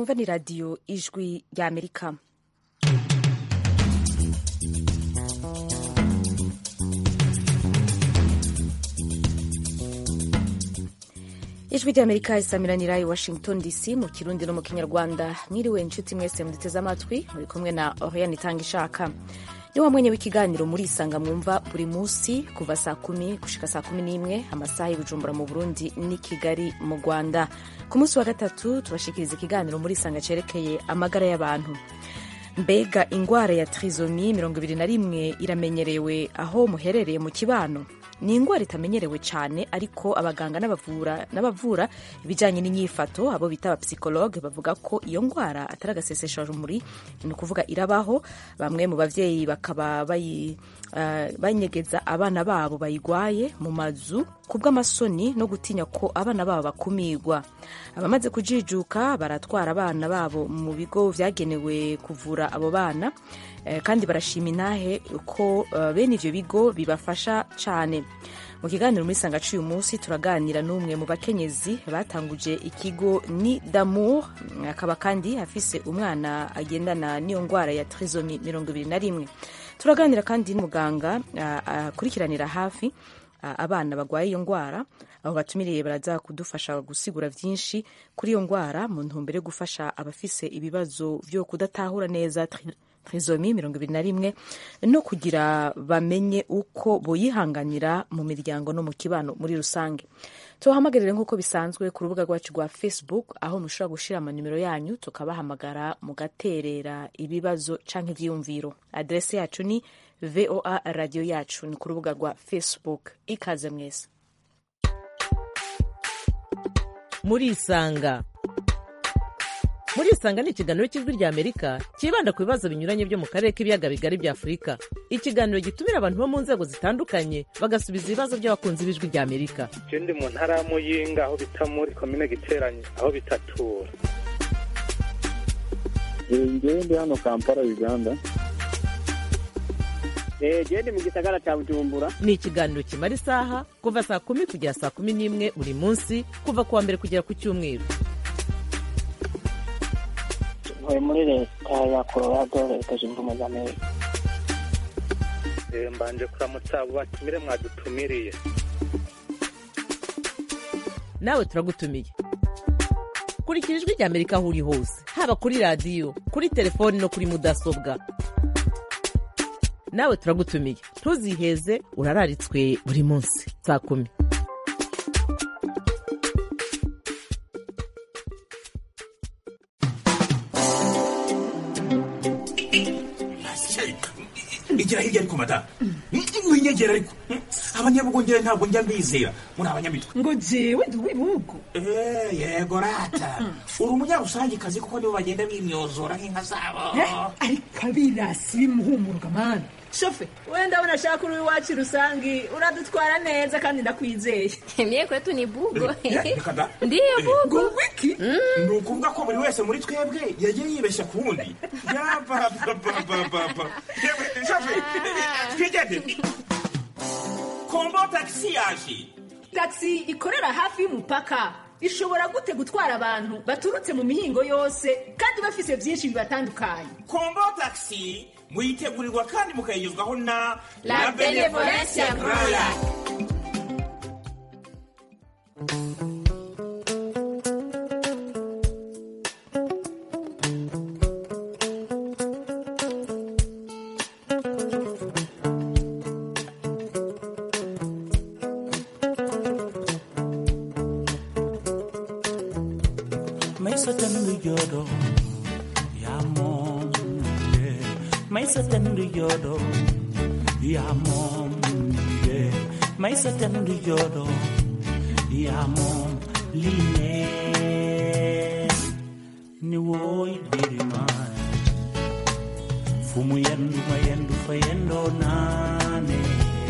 mwumva ni radiyo ijwi ry'amerika ijwi ry'amerika isamiranira i washington dc mu kirundi no mu kinyarwanda mwiriwe inshuti mwese muduteze amatwi muri kumwe na oriane itanga ishaka ni wa mwenye w'ikiganiro muri isanga mwumva buri munsi kuva saa kumi gushika saa kumi n'imwe amasaha y'ubujumbura mu burundi n'i kigali mu rwanda ku munsi wa gatatu tubashikiriza ikiganiro muri isanga cerekeye amagara y'abantu mbega ingwara ya trizomi mirongo ibiri na rimwe iramenyerewe aho muherereye mu kibano ni ingwara itamenyerewe cyane ariko abaganga n'abavura n'abavura ibijyanye n'inyifato abo bita abapsikologe bavuga ko iyo ngwara atari agasesesharumuri ni ukuvuga irabaho bamwe mu bavyeyi bakaba bayi uh, banyegeza abana babo bayigwaye mu mazu kubw'amasoni no gutinya ko abana babo bakumirwa abamaze kujijuka baratwara abana babo mu bigo vyagenewe kuvura abo bana kandi barashima intahe ko bene ivyo bigo bibafasha cane mu kiganiro muri sanga c'uyu munsi turaganira n'umwe mu bakenyezi batanguje ikigo ni damour akaba kandi afise umwana agendana n'iyo ngwara ya trisomi mirongo ibiri na rimwe turaganira kandi n'umuganga akurikiranira hafi abana bagwaye iyo ngwara aho batumiriye baraza kudufasha gusigura vyinshi kuri iyo ngwara mu ntumbero yo gufasha abafise ibibazo vyo kudatahura neza trisomi mirongo ibiri na rimwe no kugira bamenye uko boyihanganira mu miryango no mu kibano muri rusange tubahamagarire nk'uko bisanzwe ku rubuga rwacu rwa facebook aho mushobora gushira amanimero yanyu tukabahamagara mugaterera ibibazo canke ivyiyumviro adrese yacu ni voa radio yacu ni ku rubuga rwa facebook ikaze mwese murisanga murisanga ni ikiganiro cy'ijwi rya amerika cyibanda ku bibazo binyuranye byo mu karere k'ibiyaga bigari bya afurika ikiganiro gitumira abantu bo mu nzego zitandukanye bagasubiza ibibazo by'abakunzi b'ijwi rya amerika je ndi mu ntara ya muyinga aho bita muri komine giteranye aho bitatura ngewe ndi hano kampala uganda gende mu gisagara cya bujumbura ni ikiganiro kimara isaha kuva saa kumi kugera saa kumi n'imwe buri munsi kuva ku wa mbere kugera ku cyumweru ntuye muri leta ya colorado leta zunze ubumwe za amerika mbanje kuramutsa abo batumire mwadutumiriye nawe turagutumiye kurikira ijwi rya amerika aho uri hose haba kuri radiyo kuri telefoni no kuri mudasobwa nawe turagutumiye ntuziheze urararitswe buri munsi saa kumi igira hirya ariko madamu winyegera ariko abanyabugongera ntabwo njya mbizera muri abanyamitwe ngo jewe ndi uw'ibihugu yego rata uri umunyarusangikazi kuko nibo bagenda bimyozora nk'inka zabo ariko abirasi bimuhumuruka mani shofe wenda ndabona ashaka uri iwacu rusangi uradutwara neza kandi ndakwizeye mie kwetu ni bugo reka da ndiyo bugo ngo wiki ni ukuvuga ko buri wese muri twebwe yagiye yibeshya ku wundi yabababababa twigende kombo tagisi yaje taxi ikorera hafi y'umupaka ishobora gute gutwara abantu baturutse mu mihingo yose kandi bafise byinshi bibatandukanye kombo tagisi muyitegurirwa kandi mukayigezwaho na La Benevolencia Royal. Maisa tanu yodo ya mom yeah. Maisa tanu yodo ya mom yeah. Maisa tanu yodo ya mom line ni woy diri man Fumu yendu mayendu fayendo nane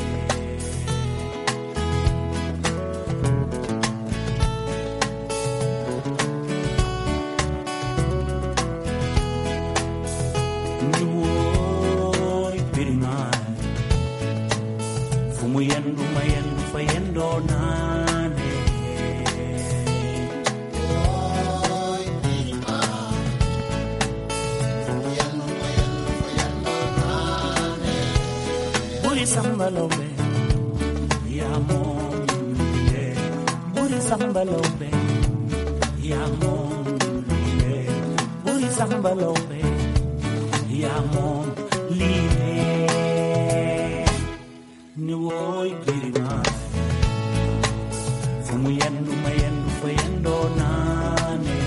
ni woy diri man Fumu yendu mayendu fayendo nane buri sambalobe yamon buri sambalobe yamon buri sambalobe yamon liye ni woy birima fumu yendu mayendu fayendo nane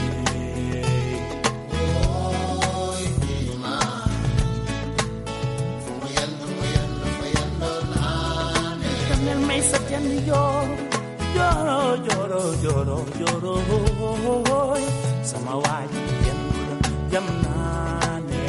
También me hice bien lloro, lloro, lloro, lloro, lloro. Samawati yendu jamnane.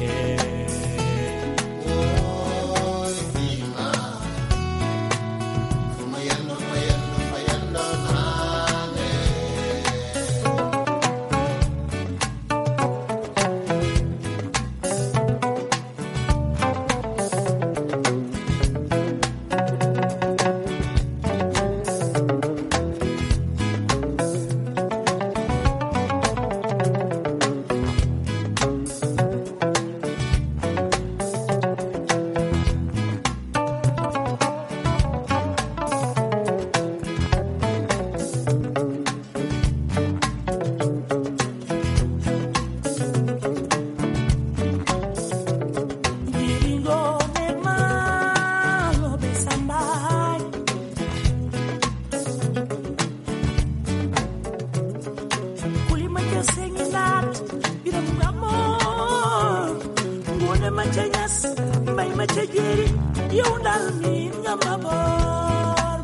Diringo de malo de sambai. Kulima cha senginat, biram gamor. Ngone macha nyas, mai macha jeri, yundal min ngamabor.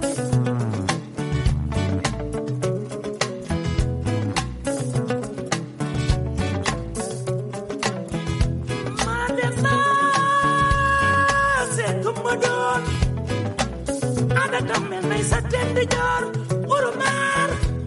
Madema, se kumadon. Ada kamen mai satende jar, urumar.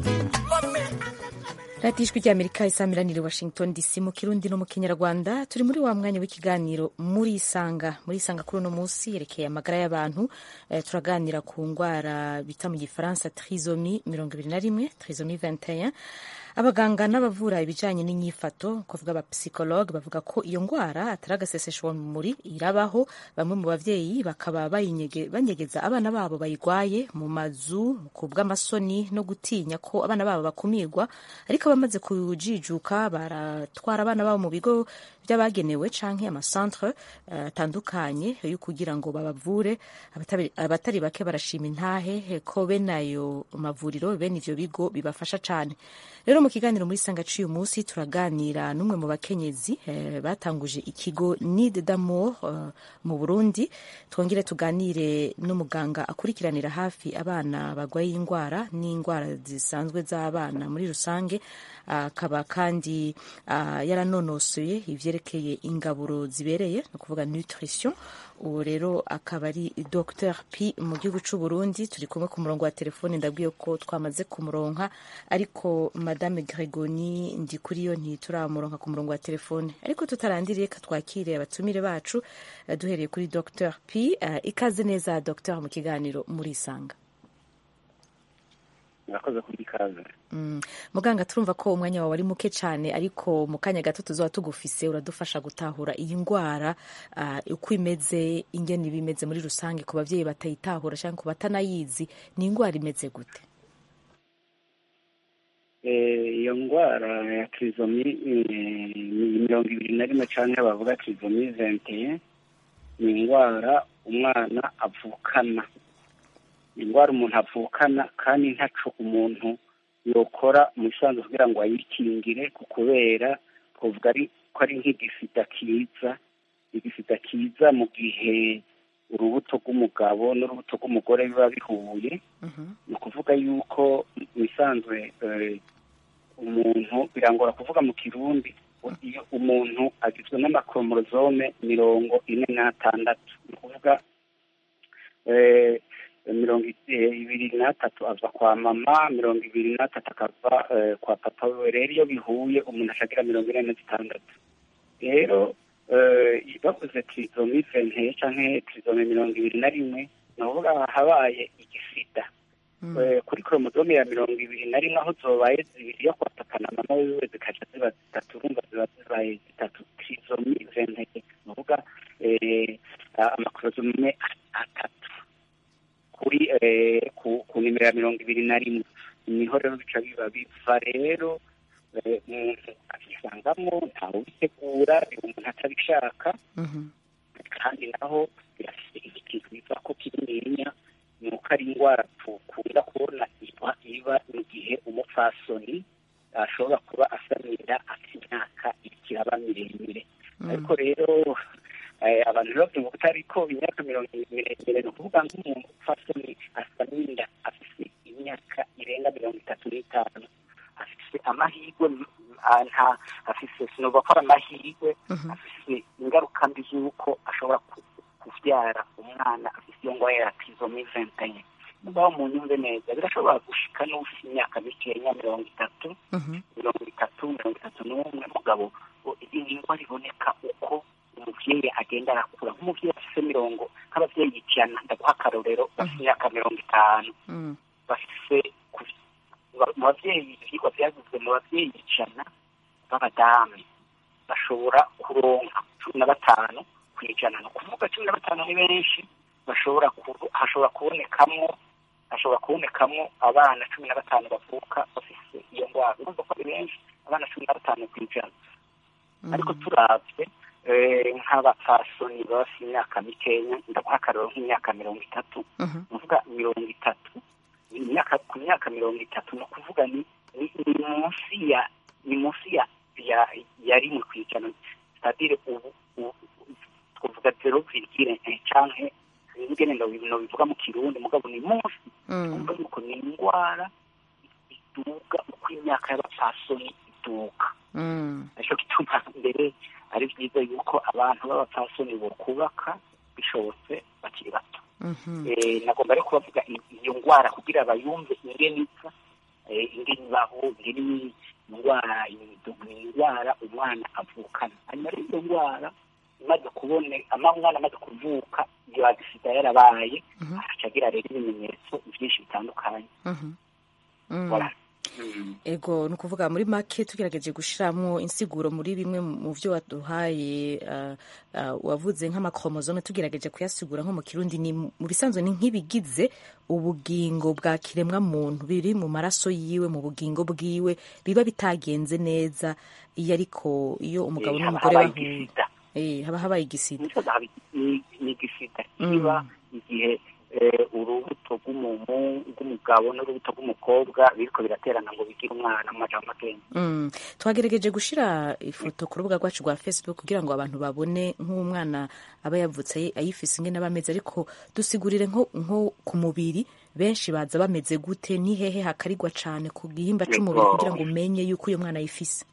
radiyo ijwi ry'amerika isamiraniye washington dc mu kirundi no mu kinyarwanda turi muri wa mwanya w'ikiganiro muri isanga muri isanga kuri uno munsi yerekeye amagara y'abantu eh, turaganira ku ndwara bita mu gifaransa trisomi mirongo ibiri na rimwe trisomi 21 abaganga n'abavura ibijyanye n'inyifato kuvuga abapsikologe bavuga ko iyo ndwara atari agaseseshwa muri irabaho bamwe mu bavyeyi bakaba bayinyege- banyegeza abana babo bayigwaye mu mazu ku bw'amasoni no gutinya ko abana babo bakumirwa ariko abamaze kujijuka baratwara abana babo mu bigo by'abagenewe canke amacentre eh, atandukanye yo kugira ngo babavure Abatari- abatari bake barashima intahe eh, ko bene ayo mavuriro bene ivyo bigo bibafasha cane rero mu kiganiro muri sanga cy'uyu munsi turaganira n'umwe mu bakenyezi eh, batanguje ikigo Nid d'amour eh, mu Burundi twongere tuganire n'umuganga akurikiranira hafi abana barwaye indwara n'indwara zisanzwe z'abana muri rusange akaba kandi ah, yaranonosoye ivyerekeye ingaburo zibereye ni ukuvuga nutrition ubu rero akaba ari Dr P mu gihugu cy'u Burundi turi kumwe ku murongo wa telefone ndabwiye ko twamaze kumuronka ariko madame Gregoni ndi kuri yo ntituramuronka ku murongo wa telefone ariko tutarandiriye ka twakire abatumire bacu eh, duhereye kuri Dr P eh, ikaze neza Dr mu kiganiro muri isanga murakoze kuri ikaze Mm. muganga turumva ko umwanya wawe ari muke cyane ariko mu kanya gato tuzaba tugufise uradufasha gutahura iyi ndwara ah, uko imeze ingene iba imeze muri rusange ku bavyeyi batayitahura cyangwa ku batanayizi ni indwara imeze gute Eh, iyo ndwara ya trizomi eh, ni mirongo ibiri na rimwe canke bavuga trizomi venteye ni indwara umwana avukana ni indwara umuntu avukana kandi ntaco umuntu yokora mu bisanzwe kugira ngo ayikingire ku kubera twovuga ari ko ari nk'igisida kiza igisida kiza mu gihe urubuto rw'umugabo n'urubuto rw'umugore biba bihuye ni ukuvuga yuko mu bisanzwe eh, umuntu birangora kuvuga mu kirundi iyo umuntu agizwe n'amakoromorozome mirongo ine n'atandatu ni ukuvuga eh, mirongo i- eh, ibiri n'atatu ava kwa mama mirongo ibiri n'atatu akava eh, kwa papa we rero iyo bihuye umuntu ashagira mirongo ine na zitandatu rero eh, bavuze trizomi venteye canke trizomi mirongo ibiri na rimwe ni ukuvuga habaye igisida Eh, kuri koromodome ya mirongo ibiri na rimwe aho zobaye zibiri yo kwa papa na mama wiwe zikaca ziba zitatu urumva ziba zibaye zitatu trizomi venteye ni ukuvuga eh, amakorozome atatu kuri eh, ku ku nimero ya mirongo ibiri na rimwe niho rero bica biba biva rero eh, umuntu akisangamo ntawe ubitegura umuntu atabishaka kandi naho birafite ikintu biva ko kinininya ni uko ari indwara dukunda kubona iba iba mu gihe umupfasoni ashobora kuba asamira afite imyaka ikiraba miremire ariko rero eh, abantu rero bavuga ariko imyaka mirongo miremire ni ukuvuga nk'umuntu upfasoni asamira afite imyaka irenga mirongo itatu n'itanu afite amahirwe ah, nta afite sinovuga ko ari amahirwe afite ingaruka mbi z'uko ashobora ku- kubyara umwana afite iyo ndwara ya trisomi vingtaine mugabo mu nyumve neza birashobora gushika n'ufite imyaka mikeya mirongo itatu mirongo itatu mirongo itatu n'umwe mugabo o- iyi ni indwara iboneka uko umubyeyi agenda arakura nk'umubyeyi afite mirongo nk'ababyeyi ijana ndaguha akarorero bafite imyaka mirongo itanu bafite ku- ba- mu babyeyi ibyigwa byaguzwe mu babyeyi ijana b'abadamu bashobora kuronka cumi na batanu ku ijana ni ukuvuga cumi na batanu ni benshi bashobora ku- hashobora kubonekamo hashobora kubonekamo abana cumi na batanu bavuka bafite iyo ndwara urumva ko ari benshi abana cumi na batanu ku ijana ariko turabye eh, nk'abapfasoni baba bafite imyaka mikenya ndaguha akarero nk'imyaka mirongo itatu ni ukuvuga mirongo itatu imyaka ku myaka mirongo itatu ni ukuvuga ni ni ni munsi ya ni munsi ya ya ya rimwe ku ijana sitadire ubu ubu- twavuga zero virgile eh, canke ingene bivuga mu kirundi mugabo ni munsi kumva yuko ni indwara iduga uko imyaka y'abapfasoni iduga nicyo gituma mbere ari byiza yuko abantu b'abapfasoni bokubaka bishobotse bakiri bato Eh, nagomba rero kubavuga i- iyo ndwara kugira bayumve ingene ipfa eh, ingene ibaho ingene ni indwara ni indwara umwana avukana hanyuma rero iyo ndwara imaze kubone ama umwana amaze kuvuka iyo agisida yarabaye aca agira rero ibimenyetso byinshi bitandukanye Voilà. Mm. ego ni ukuvuga muri make tugerageje gushyiramo insiguro muri bimwe mu byo waduhaye uh, uh, wavuze nk'amakromozome tugerageje kuyasigura nko mu kirundi ni mu bisanzwe ni nk'ibigize ubugingo bwa kiremwa muntu biri mu maraso yiwe mu bugingo bwiwe biba bitagenze neza iyo ariko iyo umugabo Eh, n'umugore haba bahuye igisida. Eh, haba habaye igisida Nico haba ni ni igisida kiba igihe eh, urubuto rw'umuntu rw'umugabo n'urubuto rw'umukobwa biriko biraterana ngo bigire umwana mu majambo magenzi Mm. twagerageje gushyira ifoto ku rubuga rwacu rwa facebook kugira ngo abantu babone nk'umwana aba yavutse ayifise ingene aba ameze ariko dusigurire nko, nko ku mubiri benshi baza bameze gute ni hehe hakarigwa cane ku gihimba c'umubiri Yego. kugira ngo umenye yuko uyo mwana ayifise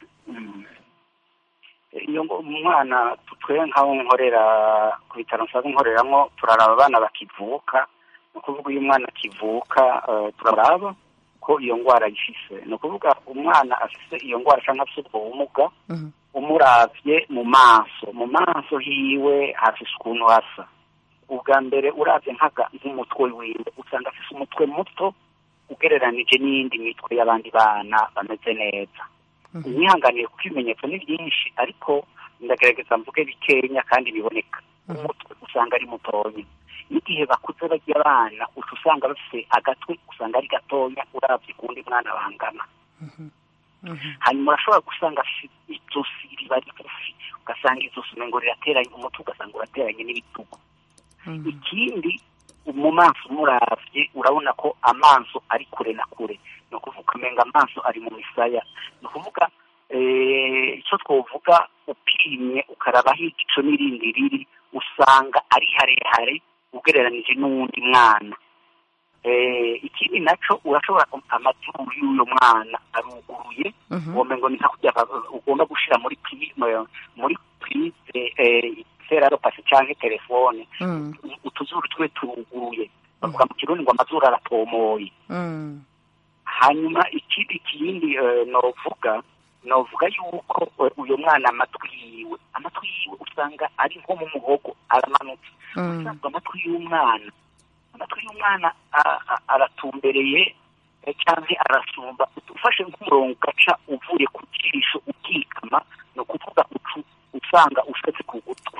iyo ngo umwana twe nk'aho nkorera ku bitaro nsanzwe nkoreramo turaraba abana bakivuka ni ukuvuga iyo umwana akivuka eh, turaraba ko iyo ndwara ayifise ni ukuvuga umwana afise iyo ndwara cyangwa afise ubwo bumuga umuravye mu maso mu maso hiwe hafise ukuntu hasa ubwa mbere uravye nk'aga nk'umutwe wiwe usanga afise umutwe muto ugereranije n'iyindi mitwe y'abandi bana bameze neza imyihanganiye kuko ibimenyetso ni byinshi ariko ndagerageza mvuge bikenya kandi biboneka umutwe usanga ari mutonya n'igihe bakuze bagiye abana uca usanga bafite agatwe usanga ari gatonya urabye kuwundi mwana bangana hanyuma urashobora gusanga afite ijosi riba rigufi ugasanga ijosi umengo rirateranye umutwe ugasanga urateranye n'ibitugu ikindi mu maso umuravye urabona ko amaso ari kure na kure ni ukuvuga umenga amaso ari mu misaya ni ukuvuga eh, icyo twovuga upimye ukarabaho igico n'irindi riri usanga ari harehare ugereranije n'uwundi mwana Eh, ikindi naco urashobora amazuru y'uyo mwana aruguruye womengo ni nka kurya ba- ugomba gushira muri prisme muri prise eh, feraropasi canke telefone utuzuru twe turuguruye bavuga mu kirundi ngo amazuru aratomoye hanyuma ikindi kindi eh, novuga novuga yuko eh, uyu mwana amatwi yiwe amatwi yiwe usanga ari nko mu muhogo aramanutse usanga amatwi y'umwana amatwi y'umwana a- a- aratumbereye eh, canke arasumba ufashe nk'umurongo ugaca uvuye ku jisho ukikama ni ukuvuga ucu usanga ushetse ku gutwi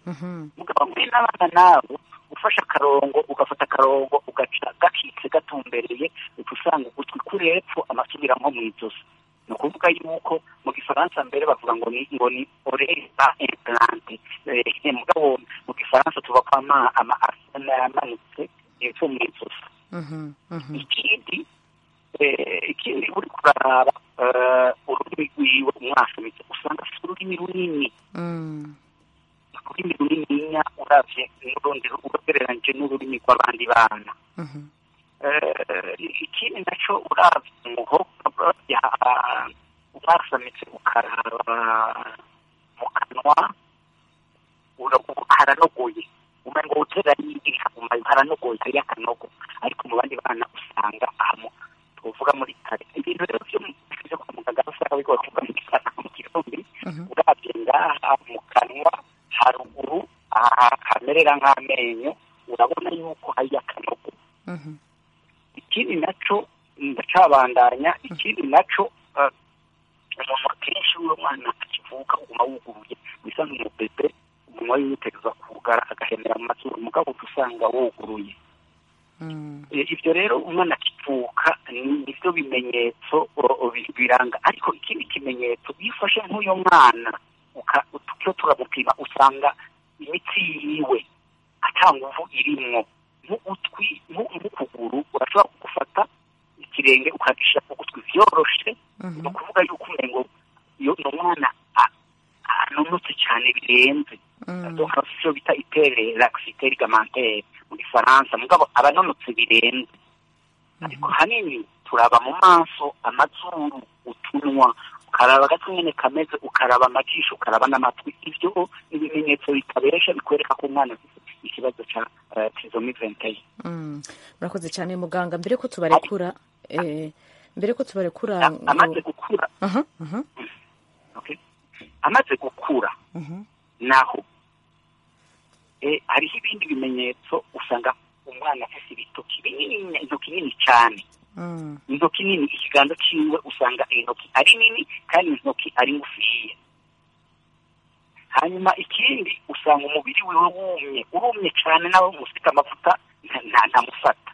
mugabo hamwe n'abana nabo ufashe akarongo ugafata akarongo ugaca gakitse gatumbereye uca usanga ugutwi kuri hepfo amasubira nko mu ijosi ni ukuvuga yuko mu gifaransa mbere bavuga ngo ni ngo ni oreza implante Eh, mugabo mu gifaransa tuva ko ama ama asana yamanutse hepfo mu ijosi ikindi eh, ikindi uri kuraraba eh, ururimi rwiwe umwasamitse usanga afite ururimi runini ururimi runininya uravye n'urundi ugereranyije n'ururimi rw'abandi bana Eh, ikindi naco uravye umuhogo ubasamitse ukaraba mu kanwa ura- haranogoye umengo utera yigiri kaguma haranogoye kariya kanogo ariko mu bandi bana usanga ahantu tuvuga muri kare ibintu rero vyo vyo kwa muganga usanga bigoye kuvuga mu gisata mu kirundi uravye ngaha mu kanwa haruguru aha hamerera nk'amenyo urabona yuko hariyo akanogo ikindi naco ndacabandanya ikindi naco eh, umuntu akenshi uwo mwana akivuka uguma wuguruye bisa nk'umubebe umunwa wiwe utegerezwa kugara agahemera mu mazuru mugabo uca usanga wuguruye Eh, ibyo rero umwana akivuka ni nibyo bimenyetso o- o- bi- biranga ariko ikindi kimenyetso iyo ufashe nk'uyo mwana uka- tukiyo turamupima usanga imitsi yiwe ata nguvu irimwo nk'ugutwi nku- nk'ukuguru urashobora gufata ikirenge ukagishyira ku gutwi vyoroshe ni ukuvuga yuko umengo iyo ni umwana a- anonotse cyane birenze donc afite icyo bita itere laxité ligamentaire mu gifaransa mugabo aba anonotse birenze ariko hanini turaba mu maso amazuru utunwa ukaraba agatwe nyene kameze ukaraba amajisho ukaraba n'amatwi ivyo ni ibimenyetso bitabesha bikwereka ko umwana afite ikibazo ca uh, trisomy 21 Mm. murakoze cyane muganga mbere ko tubarekura eh, mbere ko tubarekura amaze gukura Aha, aha, okay? amaze gukura mhm. naho eh, hariho ibindi bimenyetso usanga umwana afite ibitoki binini intoki nini cyane Mm. intoki nini ikiganza ciwe usanga intoki ari nini kandi intoki ari ngufiya hanyuma ikindi usanga umubiri wiwe wumye urumye cyane nawe musika amavuta nta- nta- ntamufata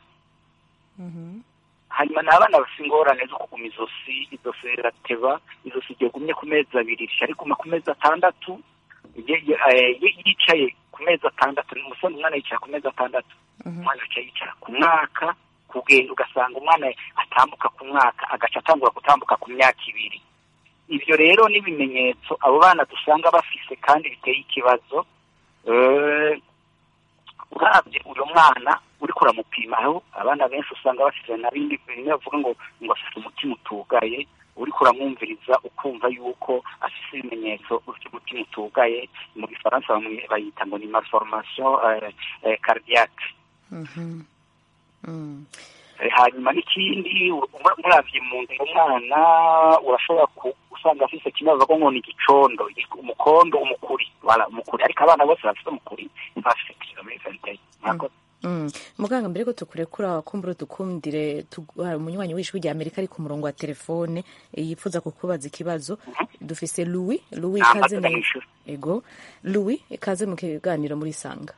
hanyuma ni abana bafite ingorane zo kuguma izosi izosi rirateba izosi ryagumye ku mezi abiri rishya riguma ku mezi atandatu ye- ye- eh, ye- yicaye ku mezi atandatu umusore umwana yicara ku mezi atandatu umwana yicaye yicara ku mwaka kugenda ugasanga umwana atambuka ku mwaka agaca atangura gutambuka ku myaka ibiri ibyo rero ni ibimenyetso abo bana dusanga bafise kandi biteye ikibazo Eh, urabye uyu mwana uriko uramupimaho abana benshi usanga bafite na bindi bimwe bavuga ngo ngo afite umutima utugaye uriko uramwumviriza ukumva yuko afite ibimenyetso by'umutima utugaye mu gifaransa bamwe bayita ngo ni malformation eh, eh, cardiaque Mhm. Mm. Eh, hanyuma n'ikindi ura- muravye mu nda umwana urashobora ku- usanga afise kimwe bavuga ngo ni igicondo igi- umukondo umukuri wala umukuri ariko abana bose bafite umukuri ntibafite trisomy 21 mwakoze Mm. muganga mbere ko tukurekura kumbura dukundire tugu- hari umunywanyi w'ijwi rya amerika ari ku murongo wa telefone eh, yifuza kukubaza ikibazo dufise louis louis Nta ikaze mazina mu- y'ishuri. ego louis ikaze mu kiganiro muri sanga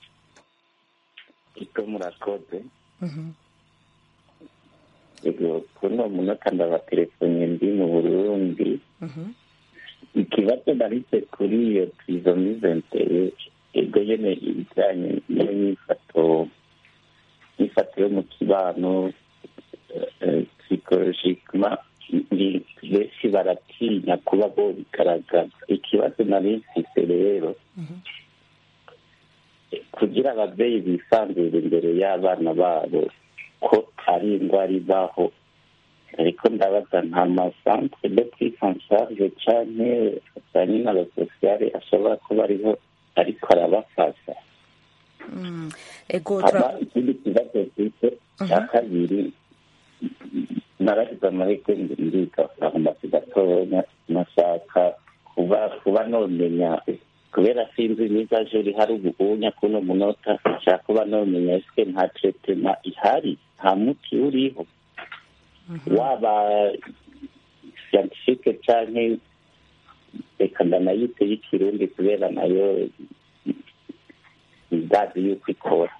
iko murakoze Mhm. ego kuno munota ndabatelefone ndi mu burundi Mhm. ikibazo narise kuri iyo trisomy ventere ego nyene ibijanye n'imyifato imyifato yo mu kibano psikologikema benshi baratinya kuba bo bigaragaza ikibazo nari mfise rero kugira ababyeyi bisanzure imbere y'abana babo ko ari indwara ibaho ariko ndabaza nta masantere de purisansarge canke ajanye n'abasosiyare ashobora kuba ariho ariko arabafasha Mm. ego hama tura- ikindi kibazo mfite cya kabiri naragize amahirwe ngo ndiga farumasi gatonya nashaka kuba kuba nomenya kubera sinzi niba jeri hari ubuhunya kuno munota nshaka kuba nomenya ese nta tretema ihari nta muti uriho waba siyantifike canke reka ndanayite y'ikirundi kubera nayo ndazi yuko ikora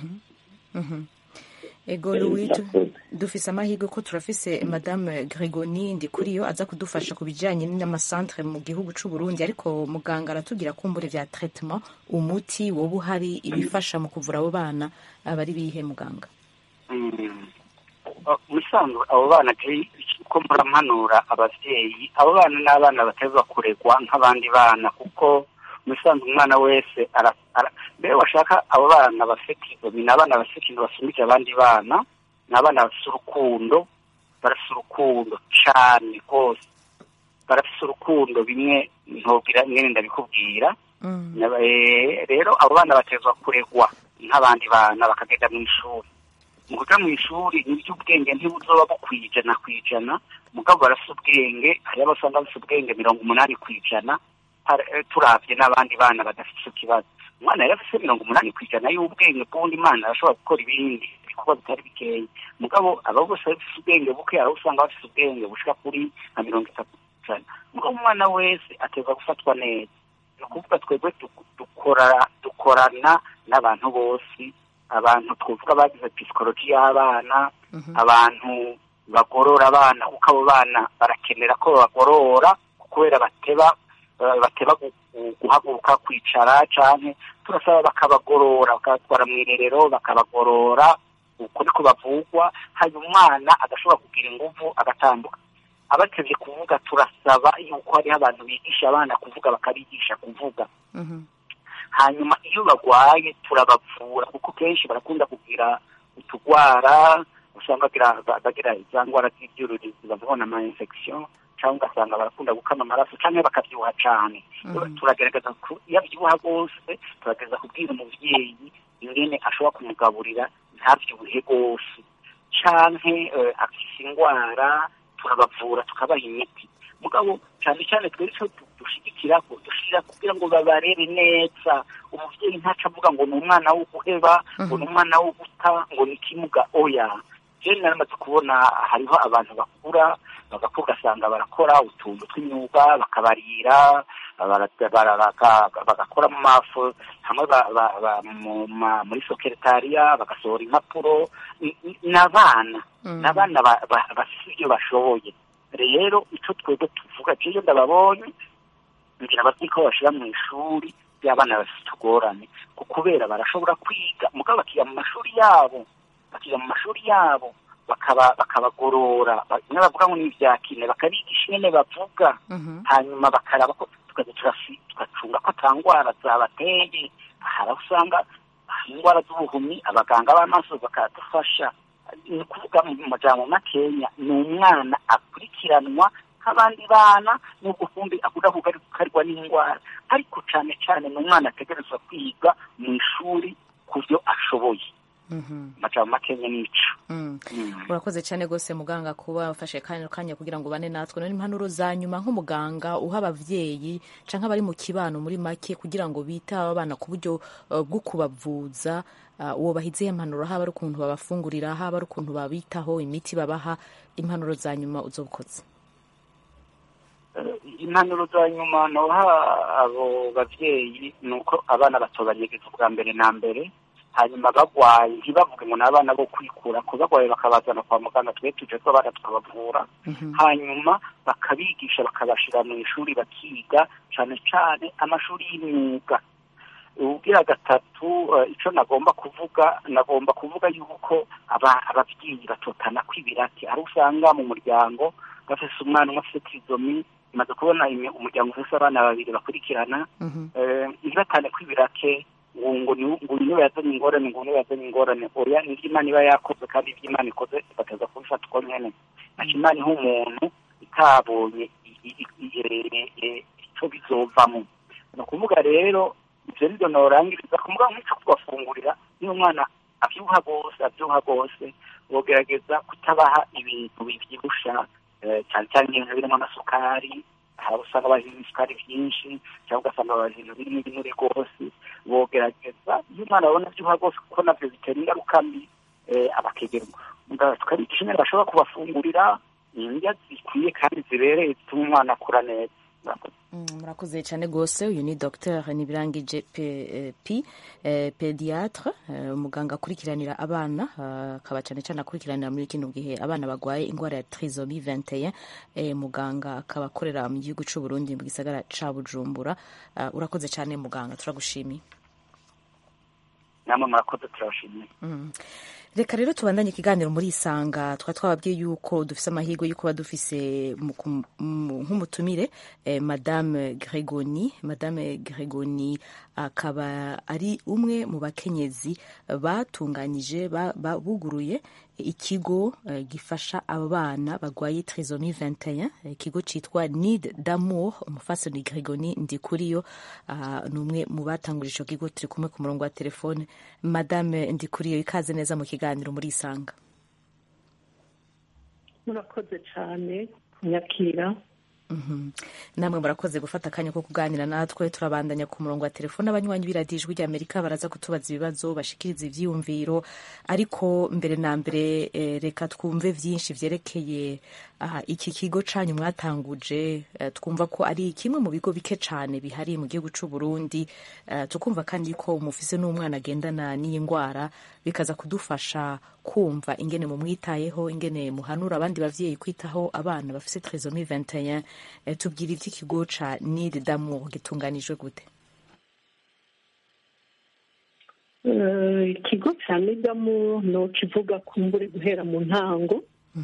ego louis tu- dufise amahirwe ko turafise madame gregoni ndikuriyo aza kudufasha ku bijanye n'amasantere mu gihugu c'u burundi ariko muganga aratubwira kumbure vya traitement umuti woba uhari ibifasha mu kuvura abo bana aba ari bihe muganga musanzwe abo bana je ko murampanura abavyeyi abo bana ni abana bateza kuregwa nk'abandi bana kuko musanzwe umwana wese ara- ara- mbere washaka abo bana bafite izomi ni abana bafite ikintu basumbije abandi bana ni abana bafite urukundo barafite urukundo cane rwose barafite urukundo bimwe ntobwira mwene ndabikubwira Naba- eh, rero abo bana batezwa kuregwa nk'abandi bana bakagenda mu ishuri mu kuja mu ishuri nibyo ubwenge ntibuzoba bukwiye ijana ku ijana mugabo barafite ubwenge hariho abasanga bafite ubwenge mirongo umunani ku ijana har- eh, turavye n'abandi bana badafite ico kibazo umwana yari afise mirongo umunani ku ijana y'ubwenge bw'undi mana arashobora gukora ibindi ibikorwa bitari bikeya mugabo aba bose bafise ubwenge buke hari aho usanga bafise ubwenge bushika kuri nka mirongo itatu ku ijana mugabo umwana wese ateza gufatwa neza ni ukuvuga twebwe duk- dukora dukorana n'abantu bose abantu twavuga bagize pisikoloji y'abana abantu bagorora abana kuko abo bana barakenera ko babagorora kubera bateba eh, bateba gu- gu- guhaguruka kwicara canke turasaba bakabagorora bakabatwara mu irerero bakabagorora uko niko bavugwa hanyuma umwana agashobora kugira inguvu agatambuka abatevye kuvuga turasaba yuko hariho abantu bigisha abana kuvuga bakabigisha kuvuga hanyuma iyo bagwaye turabavura kuko kenshi barakunda kugira utugwara usanga bagira bagira za ngwara z'ibyuririzi bavubona ama infection cyangwa ugasanga barakunda gukama amaraso cyangwa bakabyibuha cane turagerageza ku- iyo abyibuha rwose turagerageza kubwira umuvyeyi ingene ashobora kumugaburira ntabyibuhe rwose canke eh, afise ingwara turabavura tukabaha imiti mugabo cyane cyane twebwe ico du- dushigikira ko dushira kugira ngo babarere neza umuvyeyi ntaca avuga ngo ni umwana wo guheba ngo ni umwana wo guta ngo ni kimuga oya jewe naramaze kubona hariho abantu bakura bagakura ugasanga barakora utuntu tw'imyuga bakabarira bara- bara- baka- bagakora mu mafu hamwe ba- ba- ba- mu ma- muri sokeretariya bagasohora impapuro Ni- ni- n'abana n'abana ba- ba- bafise ibyo bashoboye rero ico twebwe tuvuga jewe ndababonye ngira bati ko bashira mu ishuri by'abana bafite utugorane ku kubera barashobora kwiga mugabo bakiga mu mashuri yabo bakiga mu mashuri yabo bakaba bakabagorora ba- bimwe bavuga ngo ni ibya kine bakabigisha ingene bavuga hanyuma bakaraba ko tukaza turafi- tugacunga ko ata ngwara zabateye hari aho usanga hari indwara z'ubuhumyi abaganga b'amaso bakadufasha ni ukuvuga mu majambo makenya ni umwana akurikiranwa nk'abandi bana n'ubwo kumbi akunda kugarukarwa n'indwara ariko cane cane ni umwana ategerezwa kwiga mu ishuri ku byo ashoboye amajambo makenya n'ico urakoze cyane rwose muganga kuba wafashe kanya kanya kugira ngo ubane natwe none impanuro za nyuma nk'umuganga uha abavyeyi canke abari mu kibano muri make kugira ngo bite aba bana ku buryo eh, bwo kubavuza uh, uwo bahize impanuro haba ari ukuntu babafungurira haba ari ukuntu babitaho imiti babaha impanuro za nyuma uzobukoze impanuro za nyuma noha abo bavyeyi ni uko abana batobanyegeza ubwa mbere na mbere hanyuma bagwaye ntibavuge ngo ni abana bo kwikura ko bagwaye bakabazana kwa muganga twe tuje ko abana tukabavura hanyuma bakabigisha bakabashira mu ishuri bakiga cane cane amashuri y'imyuga ubwira gatatu eh, ico nagomba kuvuga nagomba kuvuga yuko aba- abavyeyi batotana kw'ibirati aho usanga mu muryango bafise umwana umwe afise trizomi imaze kubona imi- umuryango ufise abana babiri bakurikirana eh, ntibatane kw'ibirake ngo ngo ni ngo uyu niwe yazanye ingorane ngo uyu niwe yazanye ingorane oya ni imana iba yakoze kandi ibyo imana ikoze bakaza kubifata uko nyene naco imana iha umuntu itabonye i- i- i- eh, eh, ico bizovamo ni ukuvuga rero ivyo nivyo norangiriza kumuga nk'ico kubafungurira niyo umwana avyuha rwose avyuha rwose bogerageza kutabaha ibintu bivyibusha eh, cane cane ibintu birimo amasukari hari abo usanga bazi ibisukari vyinshi cyangwa ugasanga bazi ibintu birimo ibinure rwose bogerageza iyo umwana abona avyuha rwose kuko navyo bitera ingaruka mbi eh, abakegerwa Muga- tukabigisha ingene bashobora kubafungurira indya zikwiye kandi zibereye zituma umwana akura neza Murakoze. murakoze cyane rwose uyu ni dr nibirangije p pediatre umuganga akurikiranira abana akaba cyane cyane akurikiranira muri kino gihe abana barwaye indwara ya trisomi 21 muganga akaba akorera mu gihugu cy'u Burundi mu gisagara ca Bujumbura urakoze cyane muganga turagushimiye namwe murakoze turabashimiye reka rero tubandanye ikiganiro muri isanga twa twababwiye yuko dufise amahirwe yo kuba dufise nk'umutumire eh, madame gregoni madame gregoni akaba ari umwe mu bakenyezi batunganyije buguruye ikigo uh, gifasha abana barwaye trisomi 21 ikigo citwa nid d'amour umufasoni gregoni ndikuriyo uh, ni umwe mu batangurije ico kigo turi kumwe ku murongo wa telefone madame ndikuriyo ikaze neza mu kiganiro muri isanga murakoze cyane kunyakira namwe murakoze gufata akanya ko kuganira natwe turabandanya ku murongo wa telefone abanywanyi b'iradiyo ijwi ry'amerika baraza kutubaza ibibazo bashikiriza ivyiyumviro ariko mbere na mbere reka twumve vyinshi vyerekeye iki kigo canyu mwatanguje twumva ko ari kimwe mu bigo bike cane bihari mu gihugu c'u Burundi tukumva kandi ko mufise n'umwana agendana n'iyi ngwara bikaza kudufasha kumva ingene mumwitayeho ingene muhanura abandi bavyeyi kwitaho abana bafise trisomi 21 tubwira ivy'ikigo ca nid d'amour gitunganijwe gute ikigo cya nid d'amour no kivuga kumbure guhera mu ntango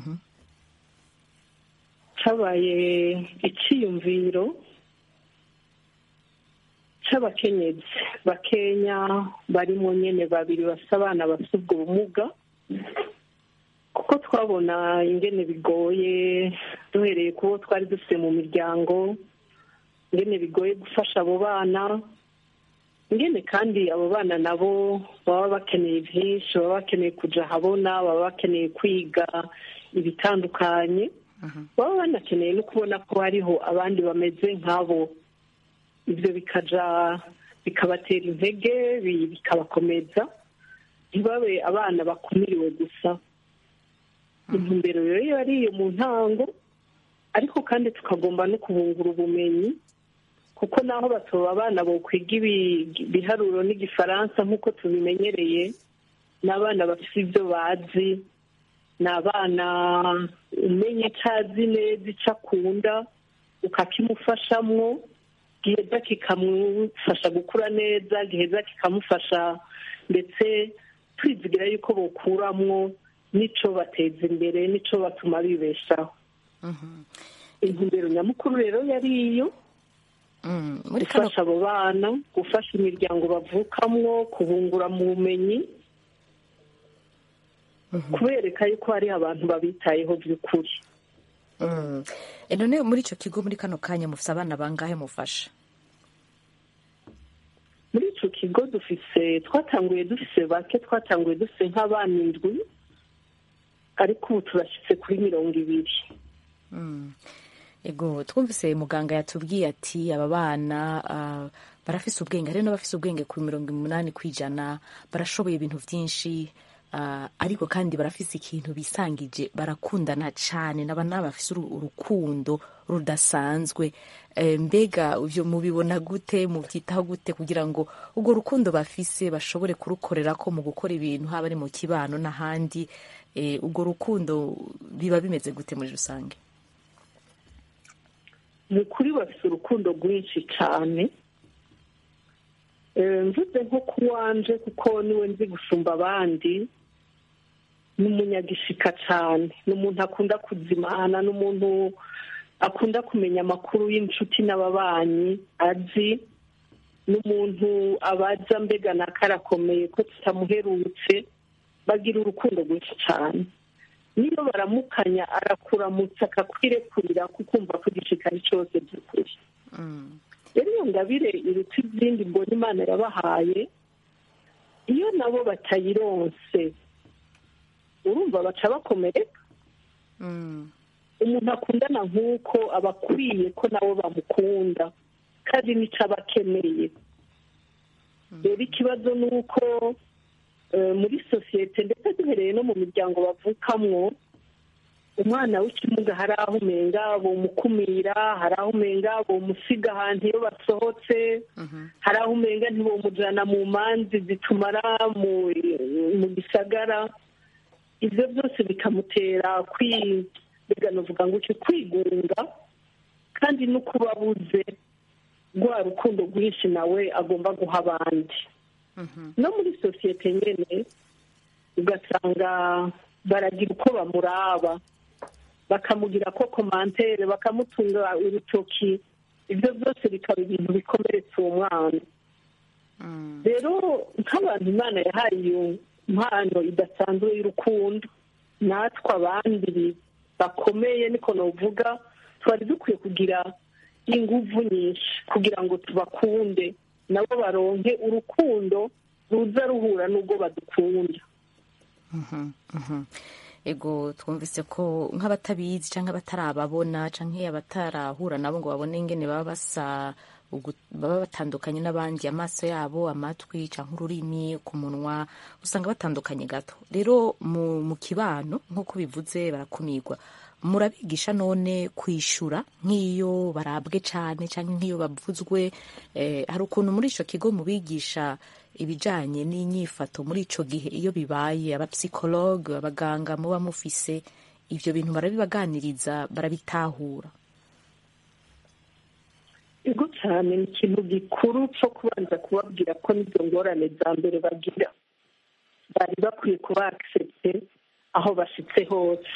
cabaye iciyumviro c'abakenyezi bakenya barimo nyene babiri bafise abana bafise ubwo bumuga kuko twabona ingene bigoye duhereye kubo twari dufite mu miryango ingene bigoye gufasha abo bana ingene kandi abo bana nabo baba bakeneye byinshi baba bakeneye kuja ahabona baba bakeneye kwiga ibitandukanye baba banakeneye no kubona ko hariho abandi bameze nk'abo ibyo bikaja bikabatera intege bikabakomeza ntibabe abana bakumiriwe gusa intumbero rero yari iyo mu ntango ariko kandi tukagomba no kubungura ubumenyi kuko naho batoba abana bo kwiga ibiharuro n'igifaransa nk'uko tubimenyereye ni abana bafite ibyo bazi ni abana umenya icyo azi neza icyo akunda ukakimufashamwo giheza kikamufasha gukura neza giheza kikamufasha ndetse twizigira yuko bokuramwo n'icyo bateza imbere n'icyo batuma bibeshaho intumbero nyamukuru rero yari iyo gufasha abo bana gufasha imiryango bavukamwo kubungura mu bumenyi kubereka yuko hari abantu babitayeho by'ukuri none muri icyo kigo muri kano kanya mufite abana bangahe mufasha muri icyo kigo dufise twatanguye dufise bake twatanguye dufise nk'abana indwi ariko ubu turashyitse kuri mirongo ibiri ego twumvise muganga yatubwiye ati aba bana barafise ubwenge hari n'abafise ubwenge ku mirongo umunani ku ijana barashoboye ibintu byinshi ariko kandi barafise ikintu bisangije barakundana cyane naba bafise urukundo rudasanzwe mbega ibyo mubibona gute mubyitaho gute kugira ngo urwo rukundo bafise bashobore kurukorera ko mu gukora ibintu haba ari mu kibano n'ahandi urwo rukundo biba bimeze gute muri rusange ni ukuri bafite urukundo rwinshi cyane mvuze nko kuwanje kuko niwe nzi gusumba abandi ni umunyagishika cyane ni umuntu akunda kuzimana ni umuntu akunda kumenya amakuru y'inshuti n'ababanyi azi ni umuntu abaza mbega na karakomeye ko tutamuherutse bagira urukundo rwinshi cyane niyo baramukanya arakuramutsa akakwirekurira kukumva ko igishikari cyose by'ukuri rero iyo ngabire iruta izindi mbona imana yabahaye iyo nabo batayironse urumva baca bakomereka umuntu akundana nk'uko aba akwiye ko nabo bamukunda kandi n'icyo aba akeneye rero ikibazo ni uko muri sosiyete ndetse duhereye no mu miryango bavukamwo umwana w'ikimuga hari aho umenga bomukumira hari aho umenga bomusiga ahantu iyo basohotse hari aho umenga ntibomujana mu manzi zitumara mu mu gisagara ibyo byose bikamutera kwi mbega novuga ngo iki kwigunga kandi no kuba abuze rwa rukundo rwinshi nawe agomba guha abandi no muri sosiyete nyine ugasanga baragira uko bamuraba bakamugira ko komantere bakamutunga urutoki ibyo byose bikaba ibintu bikomeretsa uwo mwana rero nk'abantu imana yahaye iyo mpano idasanzwe y'urukundo natwe abandi bakomeye niko navuga twari dukwiye kugira inguvu nyinshi kugira ngo tubakunde nabo baronke urukundo ruza ruhura n'ubwo badukunda ego twumvise ko nk'abatabizi cyangwa abatarababona cyangwa abatarahura nabo ngo babone ingene baba basa baba batandukanye n'abandi amaso yabo amatwi cyangwa ururimi ku munwa usanga batandukanye gato rero mu kibano nk'uko bivuze barakumirwa murabigisha none kwishyura nk'iyo barabwe cyane cyangwa nk'iyo bavuzwe hari ukuntu muri icyo kigo mubigisha ibijyanye n'inyifato muri icyo gihe iyo bibaye abapsikologe abaganga muba mufise ibyo bintu barabibaganiriza barabitahura ego cyane ni ikintu gikuru cyo kubanza kubabwira ko n'izo ngorane za mbere bagira bari bakwiye kuba akisepte aho bashyitse hose